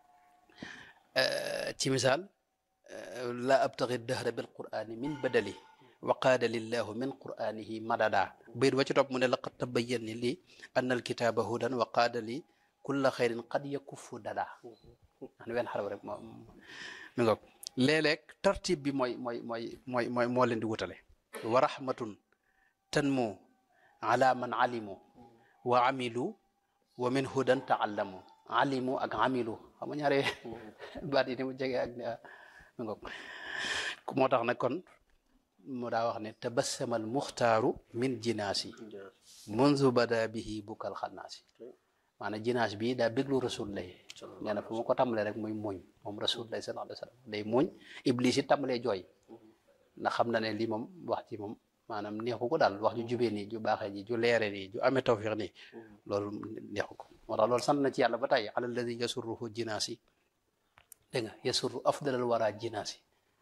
ci misaal la abtagi dahra bil qur'ani min badali wa qaada lillahu min qur'anihi madada bayit wa ci topp mu ne laqad tabayyan ni lii anna alkitaba hudan wa qaada li kulla xayrin qad yakuffu dada an wenn xarab rek moo mi ngoog léeg-léeg tartib bi mooy mooy mooy mooy mooy moo leen di wutale wa rahmatun tanmu ala man alimu wa amilu wa min hudan taallamu alimu ak amilu xam nga ñaare baat yi ni mu jege ak mi ngoog moo tax nag kon mu daa wax ne tabassama al muxtaaru min jinaasi munzu bada bihi bukal xannaasi maanaam jinaas bi daa béglu rasul lay nee na fu ma ko tàmbalee rek muy muñ moom rasul lay sallallahu alayhi wa sallam day muñ iblis it tàmbalee jooy ndax xam na ne lii moom wax ci moom maanaam neexu ko daal wax ju jubee nii ju baaxee ji ju leere nii ju amee tawfiq nii loolu neexu ko moo tax loolu sant na ci yàlla ba tey ala alladi yasurruhu jinaasi dégg nga yasurru afdalal wara jinaasi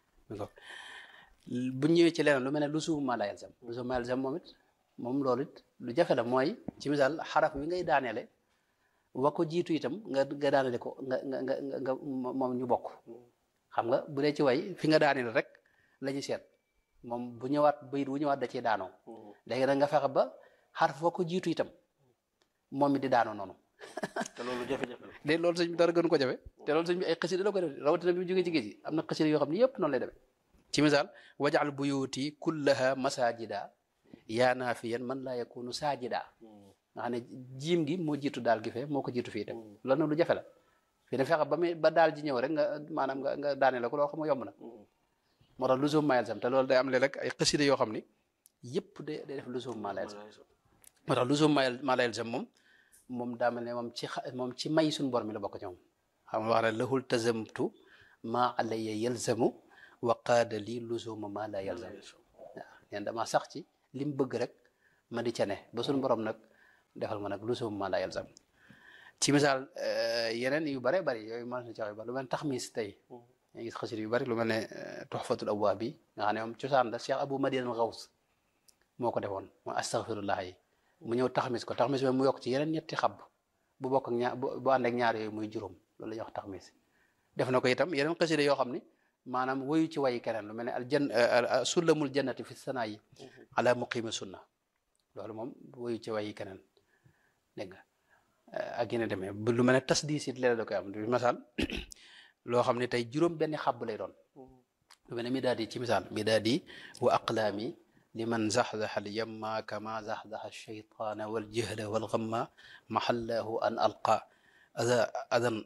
bu ñëwee ci leneen lu mel ne lu suuf maa la yalzam lu suuf maa yalzam moom it moom loolu it lu jafe la mooy ci misaal xaraf wi ngay daaneele wa ko jiitu itam nga nga daanele ko nga nga nga nga moom ñu bokk xam nga bu dee ci way fi nga daanele rek la ñu seet moom bu ñëwaat bayit bu ñëwaat da ciy daanoo léegi nag nga fexe ba xaraf wa ko jiitu itam moom it di daanoo noonu te loolu jafe-jafe la léegi loolu sëñ bi dara gënu ko jafe te loolu sëñ bi ay xasida la ko def rawatina bi mu jógee ci géej gi am na xasida yoo xam ne yëpp noonu lay demee ci misaal wajal buyuti kullaha masajida yaa naafiyan man laa yakunu saajida nga xam ne jiim gi moo jiitu daal gi fee moo ko jiitu fii dem loolu nag lu jafe la fii ne fexe ba muy ba daal ji ñëw rek nga maanaam nga nga daane la ko loo xam nga yomb na moo tax lusum mayel sam te loolu day am léeg rek ay xasida yoo xam ni yëpp day day def lusum malayel sam moo tax lusum mayel malayel sam moom moom daa mel ne moom ci xa moom ci may suñu bor mi la bokk ci moom xam nga wax ne lahul tazamtu maa alaya yalzamu wa qaada lii luzuma maa la yalzam waaw neen dama sax ci li mu bëgg rek ma di ca ne ba suñu borom nag defal ma nag luzuma maa la yalzam ci misaal yeneen yu bare bari yooyu mën na ci wax yu bari lu mel ne taxmis tey yaa gis xasit yu bari lu mel ne tuxfatul abwaab bi nga xam ne moom cosaan la Cheikh Abou Madiane Gaws moo ko defoon mooy astaghfirullah yi mu ñëw taxmis ko taxmis bi mu yokk ci yeneen ñetti xab bu bokk ak ñaar bu ànd ak ñaar yooyu muy juróom loolu la ñuy wax taxmis def na ko itam yeneen xasida yoo xam ni maanaam woyu ci wayi keneen lu mel ne al jan sullamul jannati fi sanaa yi ala muqimi sunna loolu moom woyu ci wayi keneen dégg nga ak yeneen demee lu mel ne tasdiis it léeg da koy am du misaal loo xam ne tey juróom benn xàbb lay doon lu mel ne mi daal di ci misaal mi daal di wa aqlaami liman zaxzaxa al yamma kama zaxzaxa alcheytaana waljihla walgamma maxallahu an alqa ada adan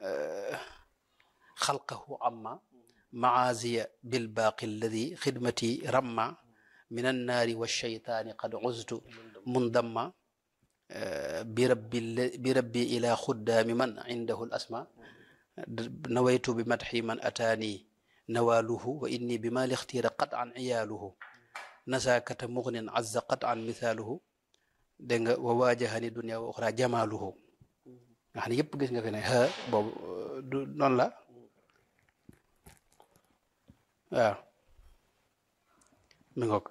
xalqahu amma maaziya bilbaaqi alladi xidmati ramma min annaari walcheytaani qad uztu mundamma birabbi birabbi ila xuddaami man indahu al asma nawaytu bi madxi man ataani nawaaluhu wa inni bi ma lixtiira qat an iyaaluhu nasaakata mugnin azza qat an misaaluhu dégg nga wa waajahani dunia wa oxra jamaaluhu nga xam ne yëpp gis nga fi ne xa boobu du noonu la waaw mi ngoog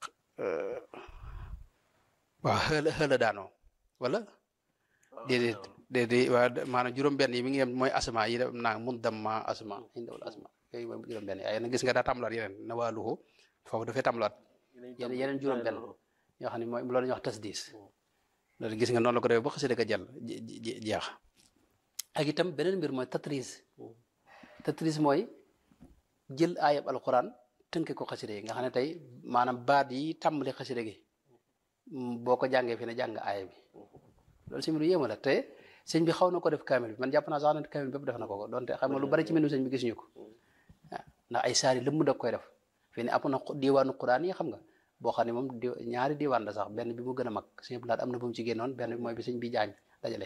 waaw xëla xëla daanoo wala déedéet déedéet waa maanaam juróom-benn yi mi ngi yem mooy asma yi def naa mun damma asma indawul asma yooyu mooy juróom-benn yi ay na gis nga daa tàmbalaat yeneen nawaaluhu foofu dafay tàmbalaat yeneen yeneen juróom-benn yoo xam ne mooy loolu ñuy wax tasdiis loolu gis nga noonu la ko defee ba xasida ka jàll jeex ak itam beneen mbir mooy tatris tatris mooy jël aayab alquran tënke ko xasida yi nga xam ne tey maanaam baat yi tàmbali xasida gi boo ko jàngee fi ne jàng aaya bi loolu si mbiru yéema la te sëñ bi xaw na ko def kaamil bi man jàpp naa sax ne kaamil bépp def na ko ko donte xam nga lu bari ci mbiru sëñ bi gisuñu ko waaw ndax ay saari lëmm da koy def fi ne am na diwaanu quraan yi xam nga boo xam ne moom di ñaari diwaan la sax benn bi mu gën a mag sëñ bi laat am na bu mu ci génnoon benn bi mooy bi sëñ bi jaañ dajale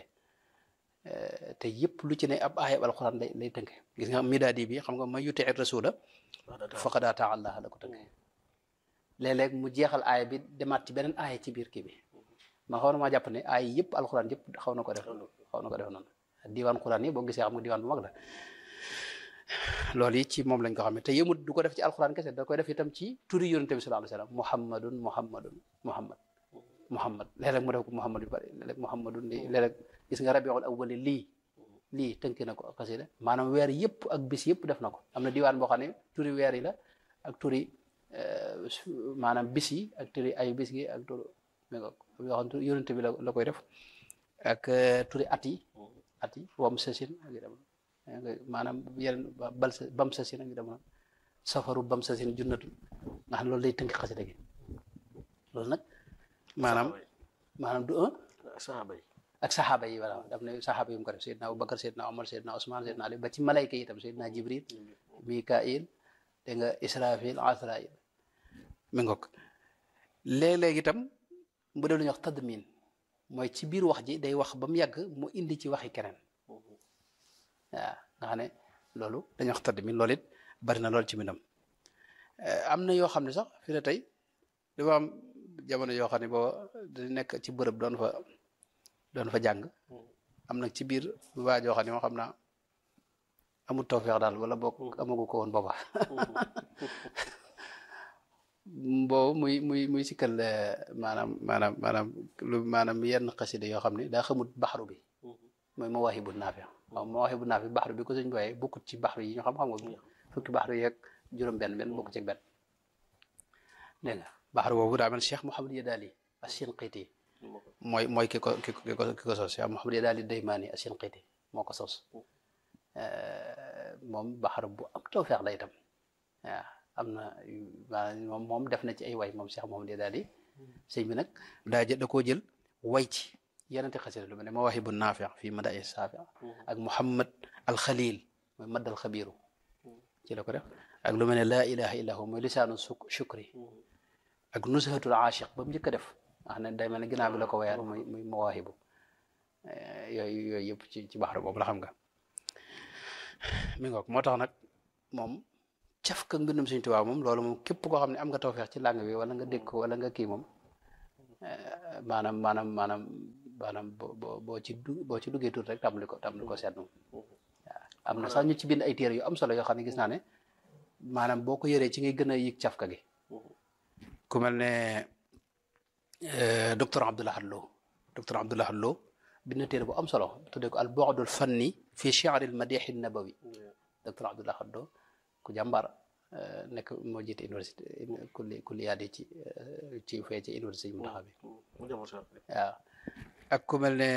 te yëpp lu ci ne ab aayab alquran lay lay tënke gis nga midaadi bi xam nga ma yuti rasula faqad ataa allah la ko tënke léeg-léeg mu jeexal aaya bi demaat ci beneen aaya ci biir kii bi ma xaw na maa jàpp ne aaya yëpp alquran yëpp xaw na ko def xaw na ko def noonu diwaan quran yi boo gisee xam nga diwaan bu mag la loolu yi ci moom lañ ko xam ne te yëmut du ko def ci alquran kese da koy def itam ci turi yonente bi sallallahu alayhi wasallam muhammadun muhammadun muhammad muhammad léeg-léeg mu def ko muhammad yu bari léeg-léeg muhammadun lii léeg-léeg gis nga rabiul awwali lii lii tënki na ko xasida maanaam weer yëpp ak bis yëpp def na ko am na diwaan boo xam ne turi weer yi la ak turi maanaam bis yi ak turi ay bis gi ak turi mi nga yoo xam ne yonente bi la la koy def ak turi at yi at yi wam sasin ak dem maanaam yeneen bal sa bam sasin ak dem safaru bam sasin junnatu nga xam ne loolu day tënk xasida gi loolu nag maanaam maanaam du un saxaaba yi ak saxaaba yi voilà daf ne saxaaba yi mu ko def Seydina Abubakar Seydina Omar Seydina Ousmane Seydina Ali ba ci malayka yi itam Seydina Jibril Mikail dégg nga Israfil Asrail mi ngoog léeg-léeg itam mu def lu ñuy wax tadmin mooy ci biir wax ji day wax ba mu yàgg mu indi ci waxi keneen waaw nga xam ne loolu dañuy wax tadmin loolu it bari na lool ci minam am na yoo xam ne sax fi ne tey dafa am jamono yoo xam ne boo da nekk ci bërëb doon fa doon fa jàng am nag ci biir waa joo xam ne moo xam naa amul tawfeex daal wala boog amagu ko woon booba boobu muy muy muy sikkal maanaam maanaam maanaam lu maanaam yenn xasida yoo xam ne daa xamut baxaru bi mooy mawaahibu naafi waaw mawaahibu naafi baxaru bi ko sëñ booyee bokkut ci baxaru yi ñu xam xam nga fukki baxaru yeeg juróom benn benn bokk ci benn dégg nga baxaru boobu daa mel Cheikh Mouhamad Yadaali as-Shinqiti mooy mooy ki ko ki ko ki ko sos Cheikh Mouhamad Yadaali Daymaani as-Shinqiti moo ko sos moom baxaru bu am tawfeex la itam waaw am na maanaam moom moom def na ci ay way moom Cheikh Mouhamad Yadaali sëñ bi nag daa jël da koo jël way ci yenente xasida lu mel ne Mawaahibu Naafi fii Madaa'i Saafi ak Muhammad al Khalil mooy madd al xabiiru ci la ko def ak lu mel ne laa ilaha illa hu mooy lisaanu shukri ak nushatul aashiq ba mu njëkk a def wax ne day mel ne ginnaaw bi la ko wayaat muy muy mawaahibu yooyu yooyu yëpp ci ci baxaru boobu la xam nga mi ngoog moo tax nag moom caf ka mbindum Sëñ Tuubaa moom loolu moom képp koo xam ne am nga tawfeex ci làng bi wala nga dégg ko wala nga kii moom maanaam maanaam maanaam maanaam boo boo boo ci du boo ci duggee tuut rek tàmbali ko tàmbali ko seetlu waaw am na sax ñu ci bind ay téere yu am solo yoo xam ne gis naa ne maanaam boo ko yëree ci ngay gën a yëg cafka gi ku mel ne docteur Abdoulaye Lo docteur Abdoulaye Lo bind na téere bu am solo tuddee ko al bu'dul fanni fi shi'ri al madih an nabawi docteur Abdoulaye Lo ku jàmbaar nekk moo jiite université kulli kulliyaat yi ci ci fee ci université yi mu taxaw bi waaw ak ku mel ne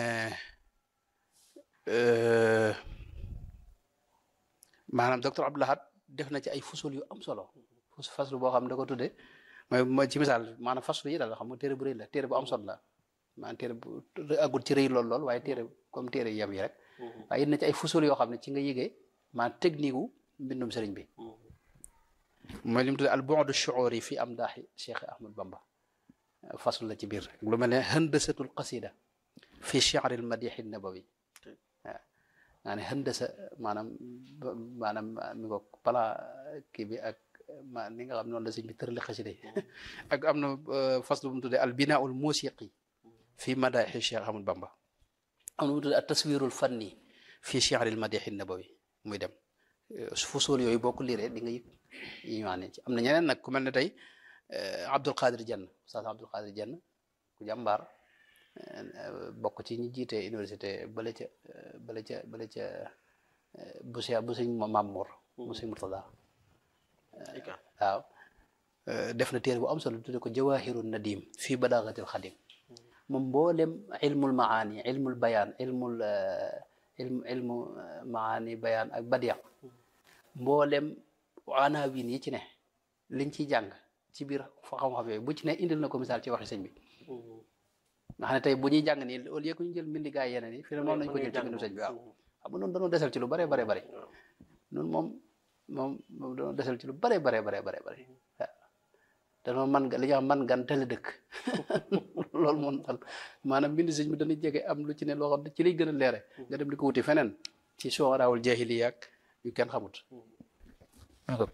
maanaam docteur Abdoulaye def na ci ay fusul yu am solo fus faslu boo xam ne da ko tuddee mooy mooy ci misaal maanaam faslu yi daal xam nga téere bu rëy la téere bu am solo la maanaam téere bu agul ci rëy lool lool waaye téere comme téere yem yi rek waaye it na ci ay fusul yoo xam ne ci nga yëgee maanaam technique wu mbindum sëriñ bi mooy li mu tuddee al bu'du shu'uri fi amdaahi Cheikh Ahmad Bamba faslu la ci biir lu mel ne handasatul qasida fi shi'ri al madih an nabawi waaw naa ne handasa maanaam maanaam mi ko pala kii bi ak ma ni nga xam noonu la sëñ bi tërali xasida yi ak am na faslu bu mu tuddee al binaul musiqi fi madahi Cheikh Ahmad Bamba am na mu tuddee al taswirul fanni fi shi'ri al madih an nabawi muy dem fusul yooyu boo ko liiree di nga yëg yi ñu ci am na ñeneen nag ku mel ne tey Abdul Qadir Jenn Oustaz Abdul Qadir Jenn ku jàmbaar bokk ci ñi jiite université bale ca bale ca bale ca bu see bu sëñ Mamour bu sëñ Murtada waaw def na téere bu am solo tudde ko Jawahirun Nadim fii Balaagatil Xadim moom mboolem ilmul maani ilmul bayaan ilmul ilmu ilmu maani bayaan ak badiya mboolem anawin yi ci ne liñ ciy jàng ci biir fa xam-xam yooyu bu ci ne indil na ko misaal ci waxi sëñ bi nga xam ne tey bu ñuy jàng nii au lieu que ñu jël mbindi gaay yeneen yi fi ne moom lañ ko jël ci mbindu sëñ bi waaw xam nga noonu dañoo desal ci lu bare bare bare noonu moom moom moom dañoo desal ci lu bare bare bare bare bare waaw danoo man li nga xam man gan tële dëkk loolu moom daal maanaam mbindi sëñ bi dañuy jege am lu ci ne loo xam ne ci lay gën a leere nga dem di ko wuti feneen ci sooraawul jahiliya ak yu kenn xamut waaw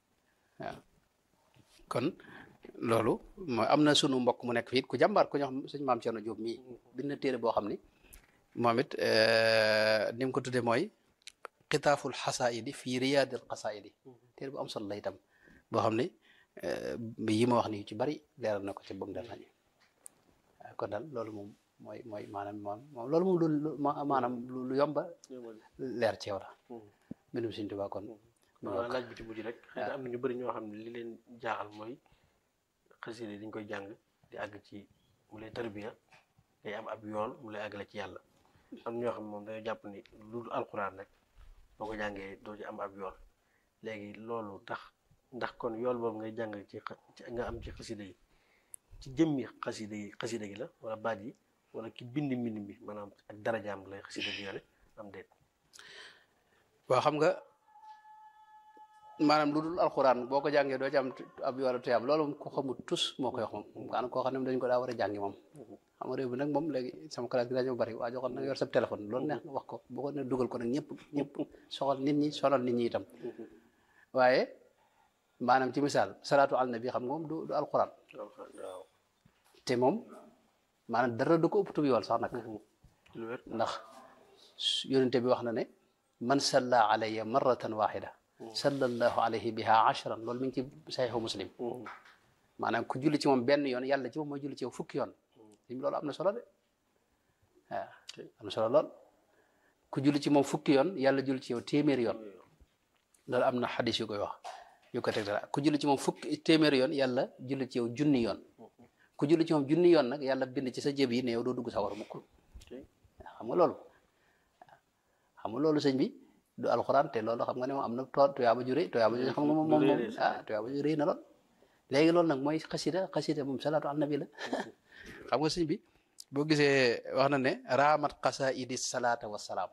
kon loolu mooy am na sunu mbokk mu nekk fii ku jàmbaar ku ñoo xam sëñ maam Cerno Jóob mii bind na téere boo xam ni moom it ni mu ko tuddee mooy xitaaful xasaayidi fii riyaadil xasaayidi téere bu am solo la itam boo xam ni yi ma wax ni ci bari leeral na ko ci bëgg nañu kon daal loolu moom mooy mooy maanaam moom moom loolu moom lu maanaam lu yomba leer ci yow la mbindum Sëñ Tuubaa kon waaw laaj bi ci mujj rek xëy na am na ñu bëri ñoo xam ne li leen jaaxal mooy xasida yi dañ koy jàng di àgg ci mu lay tarbiya ngay am ab yool mu lay àggale ci yàlla am ñoo xam ne moom dañoo jàpp ni lu dul alxuraan rek boo ko jàngee doo ci am ab yool léegi loolu tax ndax kon yool boobu ngay jàng ci nga am ci xasida yi ci jëmmi xasida yi xasida gi la wala baat yi wala ki bind mbind mi maanaam ak darajaam lay xasida gi yore am déet waaw xam nga maanaam lu dul alxuraan boo ko jàngee doo ci am ab yoolu tuyaab loolu moom ko xamul tus moo koy wax moom maanaam koo xam ne dañ ko daa war a jàngi moom xam nga réew bi nag moom léegi sama classe gi dañoo bari waa joo xam ne yor sa téléphone loolu neex nga wax ko boo ko ne dugal ko nag ñëpp ñëpp soxal nit ñi sonal nit ñi itam waaye maanaam ci misaal salaatu al nabi xam nga moom du du alxuraan te moom maanaam dara du ko ëpp tub yool sax nag ndax yonente bi wax na ne man salla alayya marratan waxida sallallahu alayhi biha ashran loolu mi ngi ci saxiixu muslim maanaam ku julli ci moom benn yoon yàlla ci moom mooy julli ci yow fukki yoon lim loolu am na solo de waaw am na solo lool ku julli ci moom fukki yoon yàlla julli ci yow téeméeri yoon loolu am na xadis yu koy wax yu ko teg dara ku julli ci moom fukki téeméeri yoon yàlla julli ci yow junni yoon ku julli ci moom junni yoon nag yàlla bind ci sa jëb yi ne yow doo dugg sa war mukk xam nga loolu xam nga loolu sëñ bi du alxuraan te loolu xam nga ne moom am na too tuyaaba ju rëy tuyaaba ju xam nga moom moom moom ah tuyaaba ju rëy na lool léegi loolu nag mooy xasida xasida moom salaatu al nabi la xam nga sëñ bi boo gisee wax na ne raamat qasaidi salaata wa salaam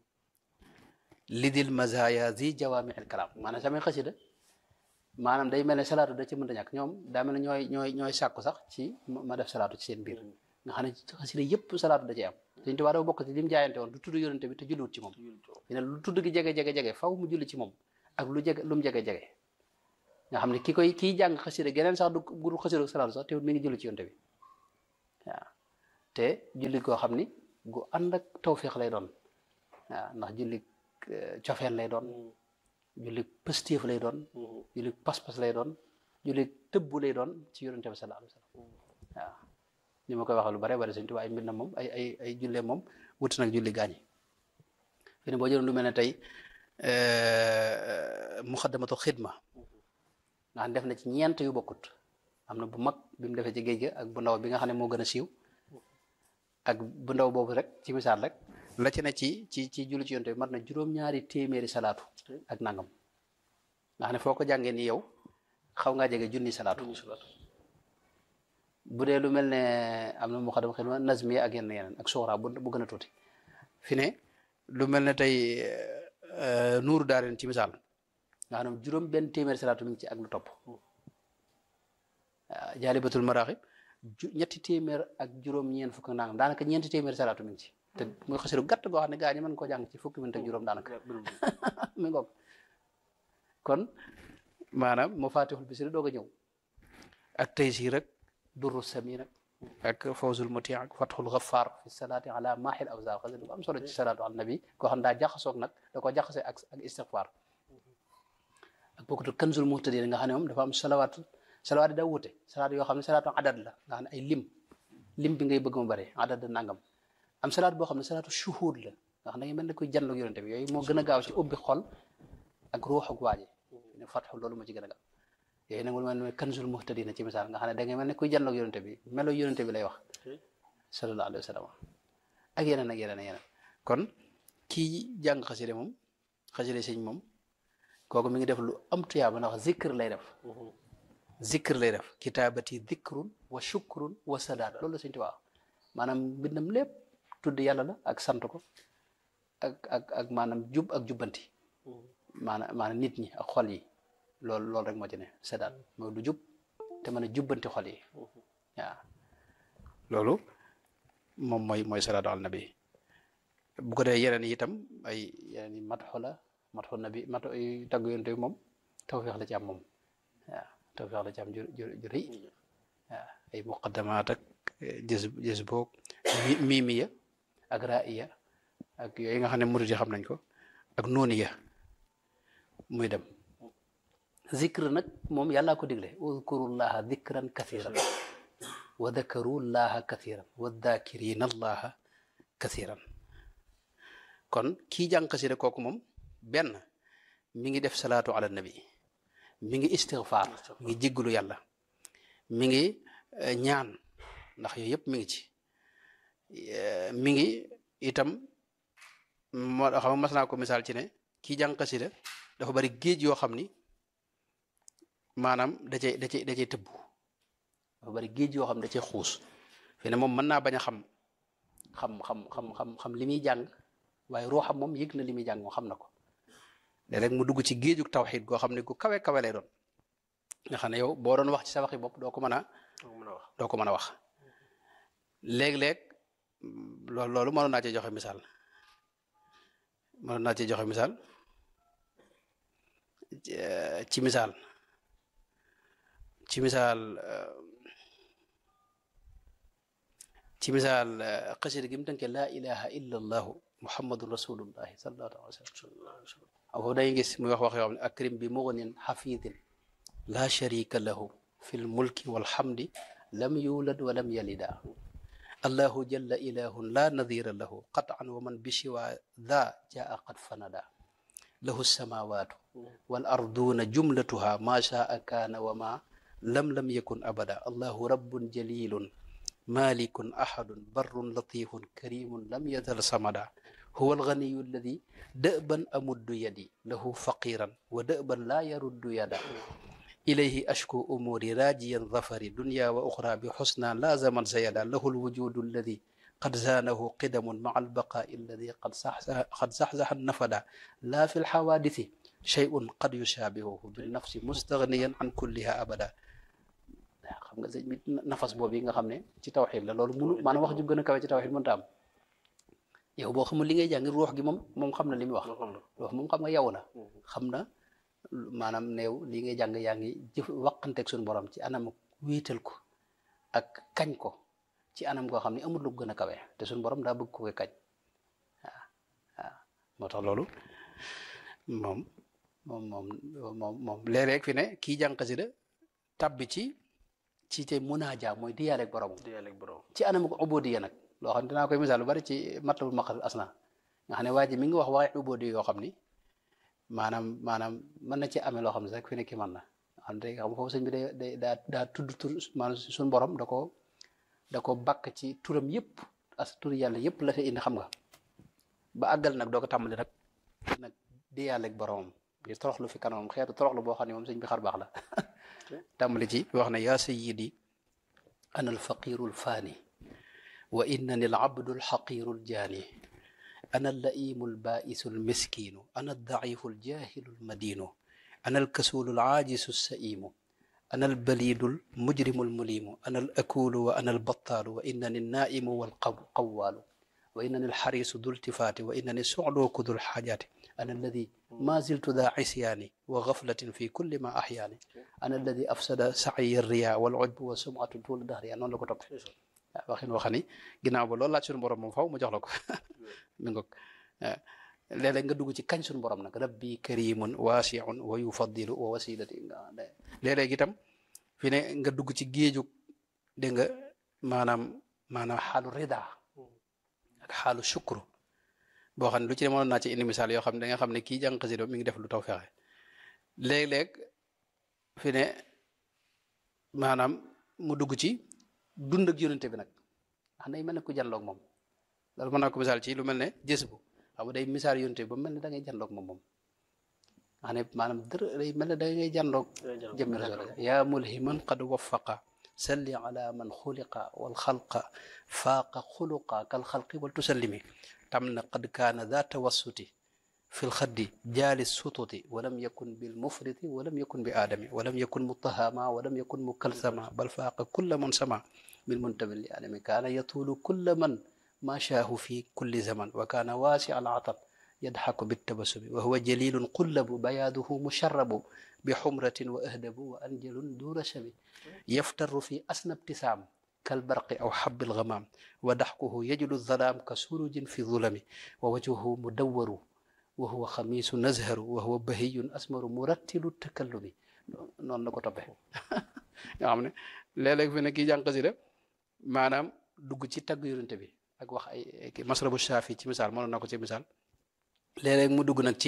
lidil mazaya zi jawaami al kalaam maanaam samay xasida maanaam day mel ne salaatu da ci mënta ñàkk ñoom daa mel ne ñooy ñooy ñooy sàkku sax ci ma def salaatu ci seen biir nga xam ne xasida yëpp salaatu da ci am Sëñ Tuubaa dafa bokk ci lim jaayante woon du tudd yonente bi te julliwut ci moom fi ne lu tudd gi jege jege jege faw mu julli ci moom ak lu jege lu mu jege jege nga xam ne ki koy kiy jàng xasida geneen sax du gudul xasida salaatu sax te mi ngi julli ci yonente bi waaw te julli koo xam ni gu ànd ak tawféex lay doon waaw ndax julli cofeel lay doon julli pëstéef lay doon julli pas-pas lay doon julli tëbbu lay doon ci yonente bi sallallahu alayhi wa sallam waaw ni ma koy waxee lu bare bare Sëñ Tuubaa ay mbindam moom ay ay ay jullee moom wuti nag julli gaañi fi ne boo jëloon lu mel ne tey muxaddamatul xidma ndax def na ci ñeent yu bokkut am na bu mag bi mu defee ci géej ga ak bu ndaw bi nga xam ne moo gën a siiw ak bu ndaw boobu rek ci misaal rek la ci ne ci ci ci julli ci yonte bi mat na juróom-ñaari téeméeri salaatu ak nangam nga xam ne foo ko jàngee ni yow xaw ngaa jege junni salaatu bu dee lu mel ne am na muxaddam xidma nazmi ak yenn yeneen ak suxra bu bu gën a tuuti fi ne lu mel ne tey nuuru daareen ci misaal nga xam ne juróom benn téeméeri salaatu mi ngi ci ak lu topp jaalibatul maraaxib ñetti téeméer ak juróom ñeent fukk ak nangam daanaka ñeenti téeméeri salaatu mi ngi ci te muy xasiru gàtt goo xam ne gaa ñi mën koo jàng ci fukki minute ak juróom daanaka mi ngoog kon maanaam moo faatixul bisiri doog a ñëw ak tey sii rek durru sami nag ak fawzul muti ak fatxul gaffar fi salaati ala mahil awsar xasi du am solo ci salaatu ala nabi koo xam daa jaxasoog nag da ko jaxase ak ak istighfar ak bokkatu kanzul muhtadin nga xam ne moom dafa am salawaat salawaat yi daa wute salaat yoo xam ne salaatu adad la nga xam ne ay lim lim bi ngay bëgg mu bëri adad nangam am salaat boo xam ne salaatu shuhud la nga xam ne nga mel ne koy janloog yonente bi yooyu moo gën a gaaw ci ubbi xol ak ruux ak waaji ne fatxu loolu moo ci gën a gaaw yooyu nag lu mel ne kanzul muhtadina ci misaal nga xam ne da ngay mel ne kuy janloog yonente bi melo yonente bi lay wax sallallahu alayhi wa sallam ak yeneen ak yeneen ak yeneen kon kii jàng xaside moom xaside sëñ moom kooku mi ngi def lu am tuyaaba ndax zikr lay def zikr lay def kitaabati zikrun wa shukrun wa sadaat loolu la sëñ Tuubaa maanaam mbindam lépp tudd yàlla la ak sant ko ak ak ak maanaam jub ak jubbanti maanaam maanaam nit ñi ak xol yi loolu loolu rek moo ci ne sadaat mooy du jub te mën a jubbanti xol yi waaw loolu moom mooy mooy salaatu al nabi bu ko dee yeneen yi itam ay yeneen yi matxu la matxu nabi mat tagg yonte bi moom tawfeex la ci am moom waaw tawfeex la ci am ju ju ju rëy waaw ay muqaddamaat ak jës jës boog miimiya ak raiya ak yooyu nga xam ne murid yi xam nañ ko ak nooniya muy dem zikr nag moom yàllaa ko digle udkurullaha dikran kathiran wa dakarullaha kathiran wa dakirina allaha kathiran kon kii jàng xasida kooku moom benn mi ngi def salaatu ala nabi mi ngi istighfar mi ngi jéggalu yàlla mi ngi ñaan ndax yooyu yëpp mi ngi ci mi ngi itam moo xam nga mas naa ko misaal ci ne kii jàng xasida dafa bari géej yoo xam ni maanaam da cay da cay da cay tëbbu dafa bari géej yoo xam ne da cay xuus fi ne moom mën naa bañ a xam xam xam xam xam xam li muy jàng waaye ruuxam moom yëg na li muy jàng moom xam na ko léeg-léeg mu dugg ci géejug tawxiid goo xam ne gu kawe kawe lay doon nga xam ne yow boo doon wax ci sa waxi bopp doo ko mën a doo ko mën a wax léeg-léeg loolu loolu mënoon naa cee joxe misaal mënoon naa cee joxe misaal ci misaal ci misaal ci misaal xasida gi mu tënkee laa ilaha illa allahu muhammadun rasulullahi sallallahu alayhi wa sallam foofu day gis muy wax wax yoo xam ne akrim bi mughnin xafidin laa sharika lahu fi lmulki walhamdi lam yulad wa lam yalida allahu jalla ilahun la nadira lahu qatan wa man bishiwa dha jaa qad fanada lahu samawatu wal arduna jumlatuha ma shaa kaana wa ma lam lam yakun abada allahu rabbun jalilun malikun ahadun barrun latifun karimun lam yazal samada huwa alganiyu alladi dëban amuddu yadi lahu faqiran wa dëban laa yaruddu yada ilayhi ashku umuri rajiyan zafari dunya wa uxra bi xusna la zaman sayada lahu alwujudu alladi qad zaanahu qidamun maa albaqaai alladi qad qad saxsaxa nafada la fi lxawaadisi shay'un qad yushaabihuhu binnafsi mustagniyan an kulliha abada xam nga sëñ bi nafas boobu yi nga xam ne ci tawxid la loolu munu maanaam wax ju gën a kawe ci tawxid mënta am yow boo xamul li ngay jàng ruux gi moom moom xam na li muy wax loo xam la ruux moom xam nga yow la xam na maanaam neew li ngay jàng yaa ngi jëf waqanteeg suñu borom ci anam wéetal ko ak kañ ko ci anam goo xam ne amul lu gën a kawe te suñu borom daa bëgg ko koy kañ waaw waaw moo tax loolu moom moom moom moom moom léeg-léeg fi ne kii jàng xasida tabbi ci ci te munaaja mooy diyaaleeg boromam di yàlla ak borom ci anam ko ubodiya nag loo xam ne dinaa koy misaal lu bari ci matlabul maqal asna nga xam ne waa ji mi ngi wax waxee ubodiya yoo xam ni maanaam maanaam mën na ci amee loo xam ne rek fi ne ki mën na xam ne xam nga foofu sëñ bi day day daa daa tudd tur maanaam suñu borom da ko da ko bakk ci turam yëpp as turi yàlla yëpp la fi indi xam nga ba àggal nag doo ko tàmbali nag nag di yàlla ak boromam di toroxlu fi kanamam xeetu toroxlu boo xam ne moom sëñ bi xar baax la tàmbali ci wax ne yaa sayyidi ana alfaqiru alfaani wa innani alabdu alxaqiru aljaani ana allaimu albaisu almiskinu ana aldaifu aljahilu almadinu ana alkasulu alaajisu alsaimu ana albalidu almujrimu almulimu ana alakulu wa ana albattalu wa innani alnaimu walqawaalu wa innani alxarisu du iltifaati wa innani sucluku du lxaajaati ana alladi ma ziltu daa cisyaani wa gaflatin fi kulli ma axyaani ana alladi afsada sacyi riya wal ujbu wa sumatu tuula dahriya noonu la ko toppee waaw waxin waxani ginnaaw ba loolu laaj suñu borom moom faw mu jox la ko mi ngoog léeg-léeg nga dugg ci kañ suñu borom nag rabbi karimun waasiun wa yufaddilu wa wasilati nga léeg-léeg itam fi ne nga dugg ci géejug dégg nga maanaam maanaam xaalu rida ak xaalu shukru boo xam ne lu ci demoon naa ci indi misaal yoo xam ne da nga xam ne kii jàng xasida mi ngi def lu taw fexe léeg-léeg fi ne maanaam mu dugg ci dund ak yonente bi nag xam ne mel ne ku janloog moom loolu mën naa ko misaal ci lu mel ne jës bu xam nga day misaal yonente bi ba mel ne da ngay janloog moom moom xam ne maanaam dër day mel ne da ngay janloog jëmmi rasul yaa mulhiman qad waffaqa salli ala man xuliqa wal xalqa faaqa xuluqa kal xalqi wal tusallimi tam na qad kaana daa tawassuti fi lxaddi jaali sututi walam yakun bil mufriti walam yakun bi aadami walam yakun mutahama walam yakun mukalsama bal faaqa kulla man sama min muntamin li adami kaana yatuulu kulla man ma shaahu fi kulli zaman wa kaana waasi al atab yadxaku bittabasumi wa huwa jalilun qullabu bayaaduhu musharrabu bi xumratin wa ahdabu wa anjalun duura shami yaftaru fi asna ibtisaam kalbarqi aw xabbil gamaam wa daxkuhu yajlu zalaam ka surujin fi zulami wa wajhuhu mudawwaru wa huwa xamiisu nazharu wa huwa bahiyun asmaru murattilu takallumi noonu la ko toppee nga xam ne léeg-léeg fi ne kii jàng xasida maanaam dugg ci tagg yonente bi ak wax ay masrabu shaafi ci misaal mënoon na ko ci misaal léeg-léeg mu dugg nag ci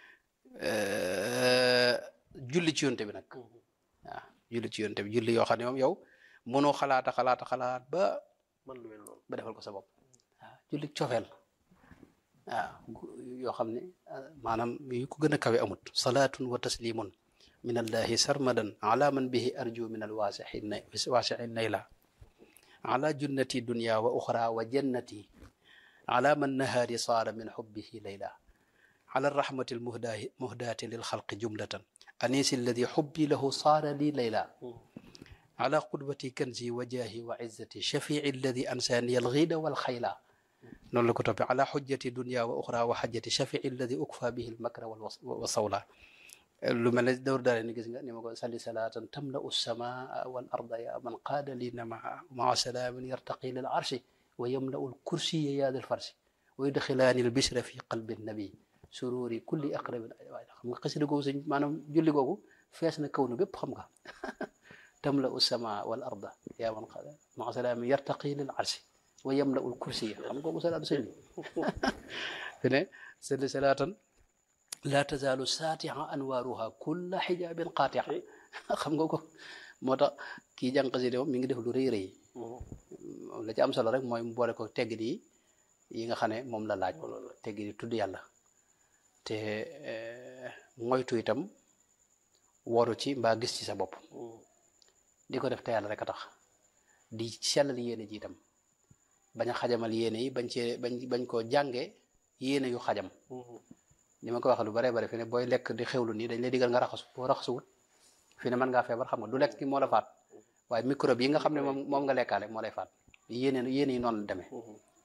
julli ci yonente bi nag waaw julli ci yonente bi julli yoo xam ne moom yow mënoo xalaata xalaata xalaat ba man lu mel noonu ba defal ko sa bopp waaw julli cofeel waaw yoo xam ne maanaam yu ko gën a kawe amut salaatun wa taslimun min allahi sarmadan ala man bihi arju min alwaasixi na waasixi nayla ala junnati dunya wa uxra wa jannati ala man nahaari saara min xubbihi layla ala rahmati almuhdaati lilxalqi jumlatan anisi alladi xubbi lahu saara li layla على قدوتي كنزي وجاهي وعزتي شفيعي الذي أنساني الغيد والخيلا نقول لك على حجة دنيا وأخرى وحجة شفيعي الذي أكفى به المكر والصولة lu mel ne dawr daale ni gis nga ni ma ko salli salaatan tamla ussamaa wal arda ya man qaada li namaa maa salaamin yartaqi lil arshi wa yamlau lkursiya yaa dal farsi wa yudxilaani l bishra fi qalbi nabi sururi kulli aqrabin waay xam nga xasida googu sëñ maanaam julli googu fees na kaw nu bépp xam nga tamla ussamaa wal arda yaa man qaada maa salaamin yartaqi lil arshi wa yamlau lkursiya xam nga googu salaatu sëñ bi fi ne salli salaatan laa tazaalu saatiha anwaaruha kulla xijaabin qaatia xam nga ko moo tax kii jàng xasida moom mi ngi def lu rëy rëy la ci am solo rek mooy mu boole ko teggin yi yi nga xam ne moom la laaj teggin yi tudd yàlla te moytu itam waru ci mbaa gis ci sa bopp di ko def te yàlla rek a tax di sellal yéene ji itam bañ a xajamal yéene yi bañ cee bañ bañ koo jànge yéene yu xajam ni ma ko waxee lu bare bare fi ne booy lekk di xewlu nii dañ lay digal nga raxasu boo raxasuwut fi ne mën ngaa feebar xam nga du lekk ki moo la faat waaye microbe yi nga xam ne moom moom nga lekkaale moo lay faat yéene yéene yi noonu la demee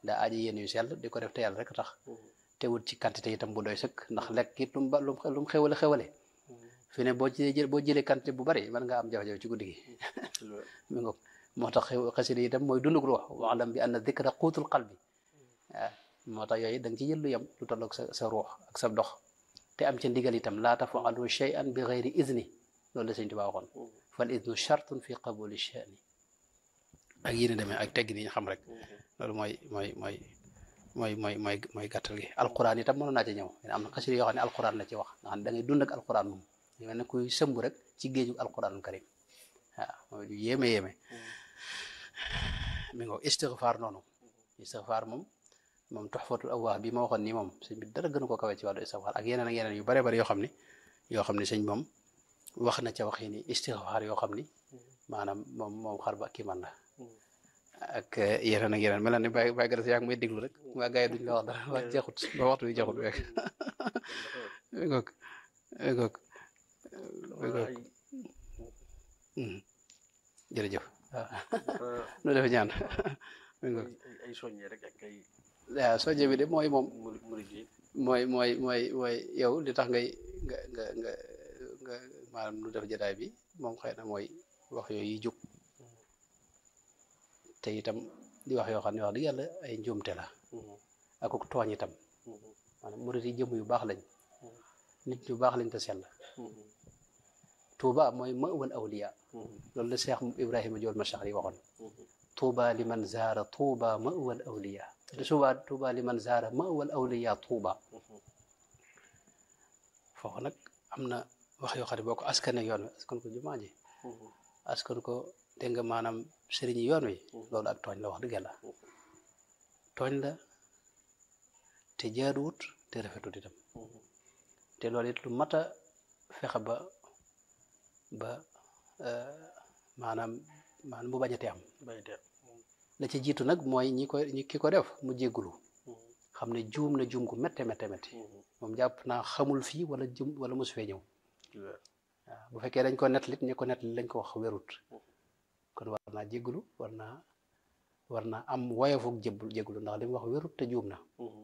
daa aaji yéen yu sell di ko def te yàlla rek tax te wut ci quantité itam bu doy sëkk ndax lekk it lu mu ba lu mu xewale xewale fi ne boo ci jël boo jëlee quantité bu bari mën nga am jafe-jafe ci guddi gi mi ngoog moo tax xasida yi itam mooy dundug ruux waalam bi anna dikra quutul qalbi waaw moo tax yooyu da nga ci jël lu yem lu tolloog sa sa ruux ak sa dox te am ca ndigal itam laa tafalu shay'an bi gayri idni loolu la sëñ Tuubaa waxoon fal idnu chartun fi qabuli shani ak yéen demee ak tegg ni ñu xam rek loolu mooy mooy mooy mooy mooy mooy mooy gàttal gi alquran itam mënoon naa ci ñëw am na xasida yoo xam ne alquran la ci wax nga xam ne da ngay dund ak alquran moom mel ne kuy sëmb rek ci géeju alquranul karim waaw mooy du yéeme yéeme mi ngo istighfar noonu istighfar moom moom tuhfatul awwah bi ma waxoon nii moom sëñ bi dara gënu ko kawe ci wàllu istighfar ak yeneen ak yeneen yu bare bare yoo xam ne yoo xam ne sëñ moom wax na ca waxi ni istighfar yoo xam ni maanaam moom moom xar ba kii man la ak yeneen ak yeneen mel na ni bàyyi bàyyi gërës yaa ngi may déglu rek waa gars yi duñ la wax dara waa jeexut ba waxtu bi jeexut rek mi ngoog mi ngoog mi ngoog jërëjëf waaw nu def ñaan mi ngoog ay soññe rek ak ay waaw soññe bi de mooy moom murid yi mooy mooy mooy mooy yow li tax ngay nga nga nga nga maanaam nu def jotaay bi moom xëy na mooy wax yooyu yi jóg te itam di wax yoo xam ne wax dëgg yàlla ay njuumte la ak ak tooñ itam maanaam murid yi jëm yu baax lañ nit ñu baax lañ te sell Tuuba mooy ma'wal awliya loolu la Cheikh Ibrahima Jool Machar yi waxoon Tuuba liman zaara Tuuba ma'wal awliya te suba Tuuba liman zaara ma'wal awliya Tuuba foofu nag am na wax yoo xam ne boo ko askane yoon wi askan ko jumaa ji askan ko dégg nga maanaam sëriñ yi yoon wi loolu ak tooñ la wax dëgg yàlla tooñ la te jaaduwut te rafetut itam te loolu it lu mat a fexe ba ba maanaam maanaam mu bañ a te am bayte la ci jiitu nag mooy ñi koy ñi ki ko def mu jéggulu xam ne juum na juum gu métte métte métti moom jàpp naa xamul fii wala jum wala mosu fee ñëw waaw bu fekkee dañ ko nettali ñi ko nettali lañ ko wax wérut kon war naa jéggulu war naa war naa am woyofuk jébbu jéggulu ndax li mu wax wérut te juum na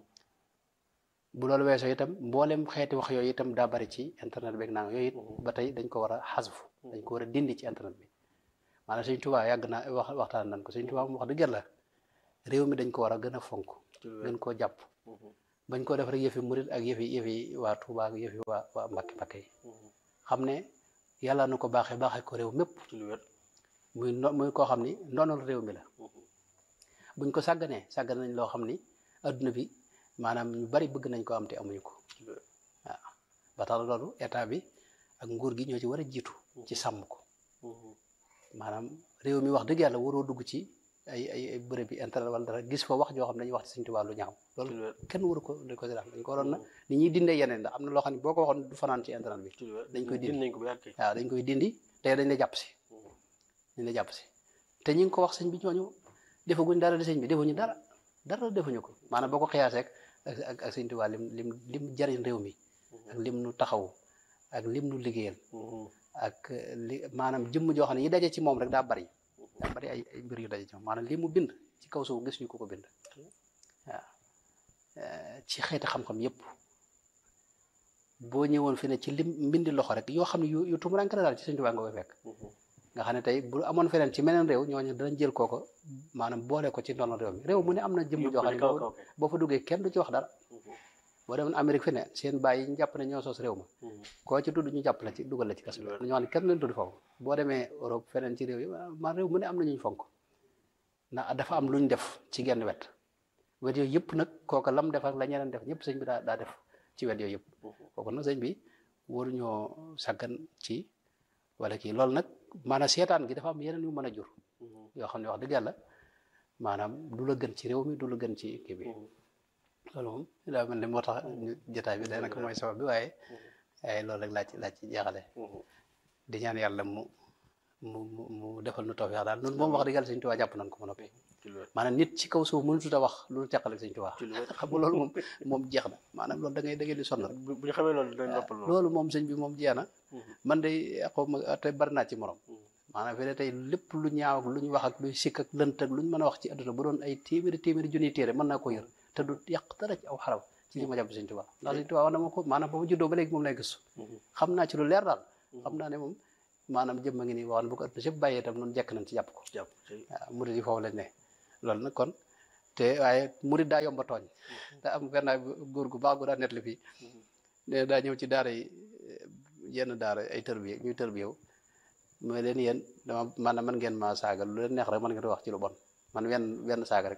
bu loolu weesoo itam mboolem xeeti wax yooyu itam daa bari ci internet beeg naa yooyu it ba tey dañ ko war a xasfu dañ ko war a dindi ci internet bi maanaam Sëñ Tuubaa yàgg naa wax waxtaan nañ ko Sëñ Tuubaa mu wax dëgg yàlla réew mi dañ ko war a gën a fonk gën koo jàpp bañ ko def rek yëfi murit ak yëfi yëfi waa Tuubaa ak yëfi waa waa Mbàkke Mbàkke yi xam ne yàlla na ko baaxee baaxee ko réew mépp ci lu wér muy no muy koo xam ni ndonol réew mi la buñ ko sàgganee sàggan nañ loo xam ni adduna bi maanaam ñu bari bëgg nañ ko am te amuñu ko ci lu wér waaw ba tax loolu état bi ak nguur gi ñoo ci war a jiitu ci sàmm ko maanaam réew mi wax dëgg yàlla waroo dugg ci ay ay ay bërëb bi internet wala dara gis fa wax joo xam ne dañuy wax ci Sëñ Tuubaa lu ñaaw ci loolu lu wér kenn waru ko dañ ko si def dañ ko waroon na ni ñuy dindee yeneen ndax am na loo xam ne boo ko waxoon du fanaan ci internet bi ci lu wér dañ koy dindi. nañ ko bu yàgg kay waaw dañ koy dindi te dañ la jàpp si dañ la jàpp si te ñi ngi ko wax sëñ bi ñooñu defaguñ dara di sëñ bi defuñu dara dara defuñu ko maanaam boo ko xiyaasee ak ak ak Sëñ Tuubaa lim lim lim jariñ réew mi ak lim nu taxaw ak lim nu liggéeyal ak li maanaam jëmm joo xam ne yi daje ci moom rek daa bari daa bari ay ay mbir yu daje ci moom maanaam li mu bind ci kaw suuf gis ñu ko ko bind waaw Eh, ci xeeti xam-xam yépp boo ñëwoon fi ne ci lim mbindi loxo rek yoo xam ne yu yu tumuranke la daal ci Sëñ Tuubaa nga koy fekk nga xam ne tey bu amoon feneen ci meneen réew ñooñu danañ jël kooko maanaam boole ko ci ndono réew mi réew mu ne am na jëmm joo xam ne kaw boo kaw kay boo fa duggee kenn du ci wax dara boo demoon Amérique fi ne seen bàyyi yi ñu jàpp ne ñoo sos réew ma koo ci tudd ñu jàpp la ci dugal la ci kaso bi ñoo xam ne kenn leen tudd foofu boo demee Europe feneen ci réew yi man réew mu ne am na ñuñ fonk ndax dafa am luñ def ci genn wet wet yooyu yëpp nag kooka lam def ak la ñeneen def ñëpp sëñ bi daa daa def ci wet yooyu yëpp kooku nag sëñ bi waruñoo saggan ci wala kii loolu nag maanaam seetaan gi dafa am yeneen yu mën a jur yoo xam ne wax dëgg yàlla maanaam du la gën ci réew mi du la gën ci kii bi loolu moom daa mel ni moo tax ñu jotaay bi daanaka mooy sabab bi waaye waaye loolu rek laa ci laa ci jeexale di ñaan yàlla mu mu mu mu defal nu tawfeex daal noonu moom wax dëgg yàlla Sëñ Tuubaa jàpp nañ ko ma noppi ci lu wér maanaam nit ci kaw suuf mënutut a wax lu teqal ak Sëñ Tuubaa ci lu wér xam nga loolu moom moom jeex na maanaam loolu da ngay da ngay di sonn rek bu bu ñu xamee loolu dañ noppal loolu loolu moom sëñ bi moom jeex na man de xaw ma te bari naa ci morom maanaam fi ne tey lépp lu ñaaw ak lu ñu wax ak luy sikk ak lënt ak lu ñu mën a wax ci adduna bu doon ay téeméeri téeméeri junniy téere mën naa ko yër te du yàq dara ci aw xarab ci li ma jàpp Sëñ Tuubaa ndax Sëñ Tuubaa wax na ma ko maanaam ba ma juddoo ba léegi moom lay gëstu xam naa ci lu leer daal xam naa ne moom maanaam jëmm a ngi nii wax bu ko adduna sëpp bàyyee itam noonu jekk nañ ci jàpp ko jàpp ci waaw murid yi foofu lañ ne loolu nag kon te waaye murid daa yomba tooñ da am gannaaw góor gu baax gu daa nettali fii ne daa ñëw ci daara yi yenn daara ay tërbiye ñuy tërbiyew mooy leen yéen dama maanaam man ngeen ma saaga lu leen neex rek man ngeen wax ci lu bon man wenn wenn saaga rek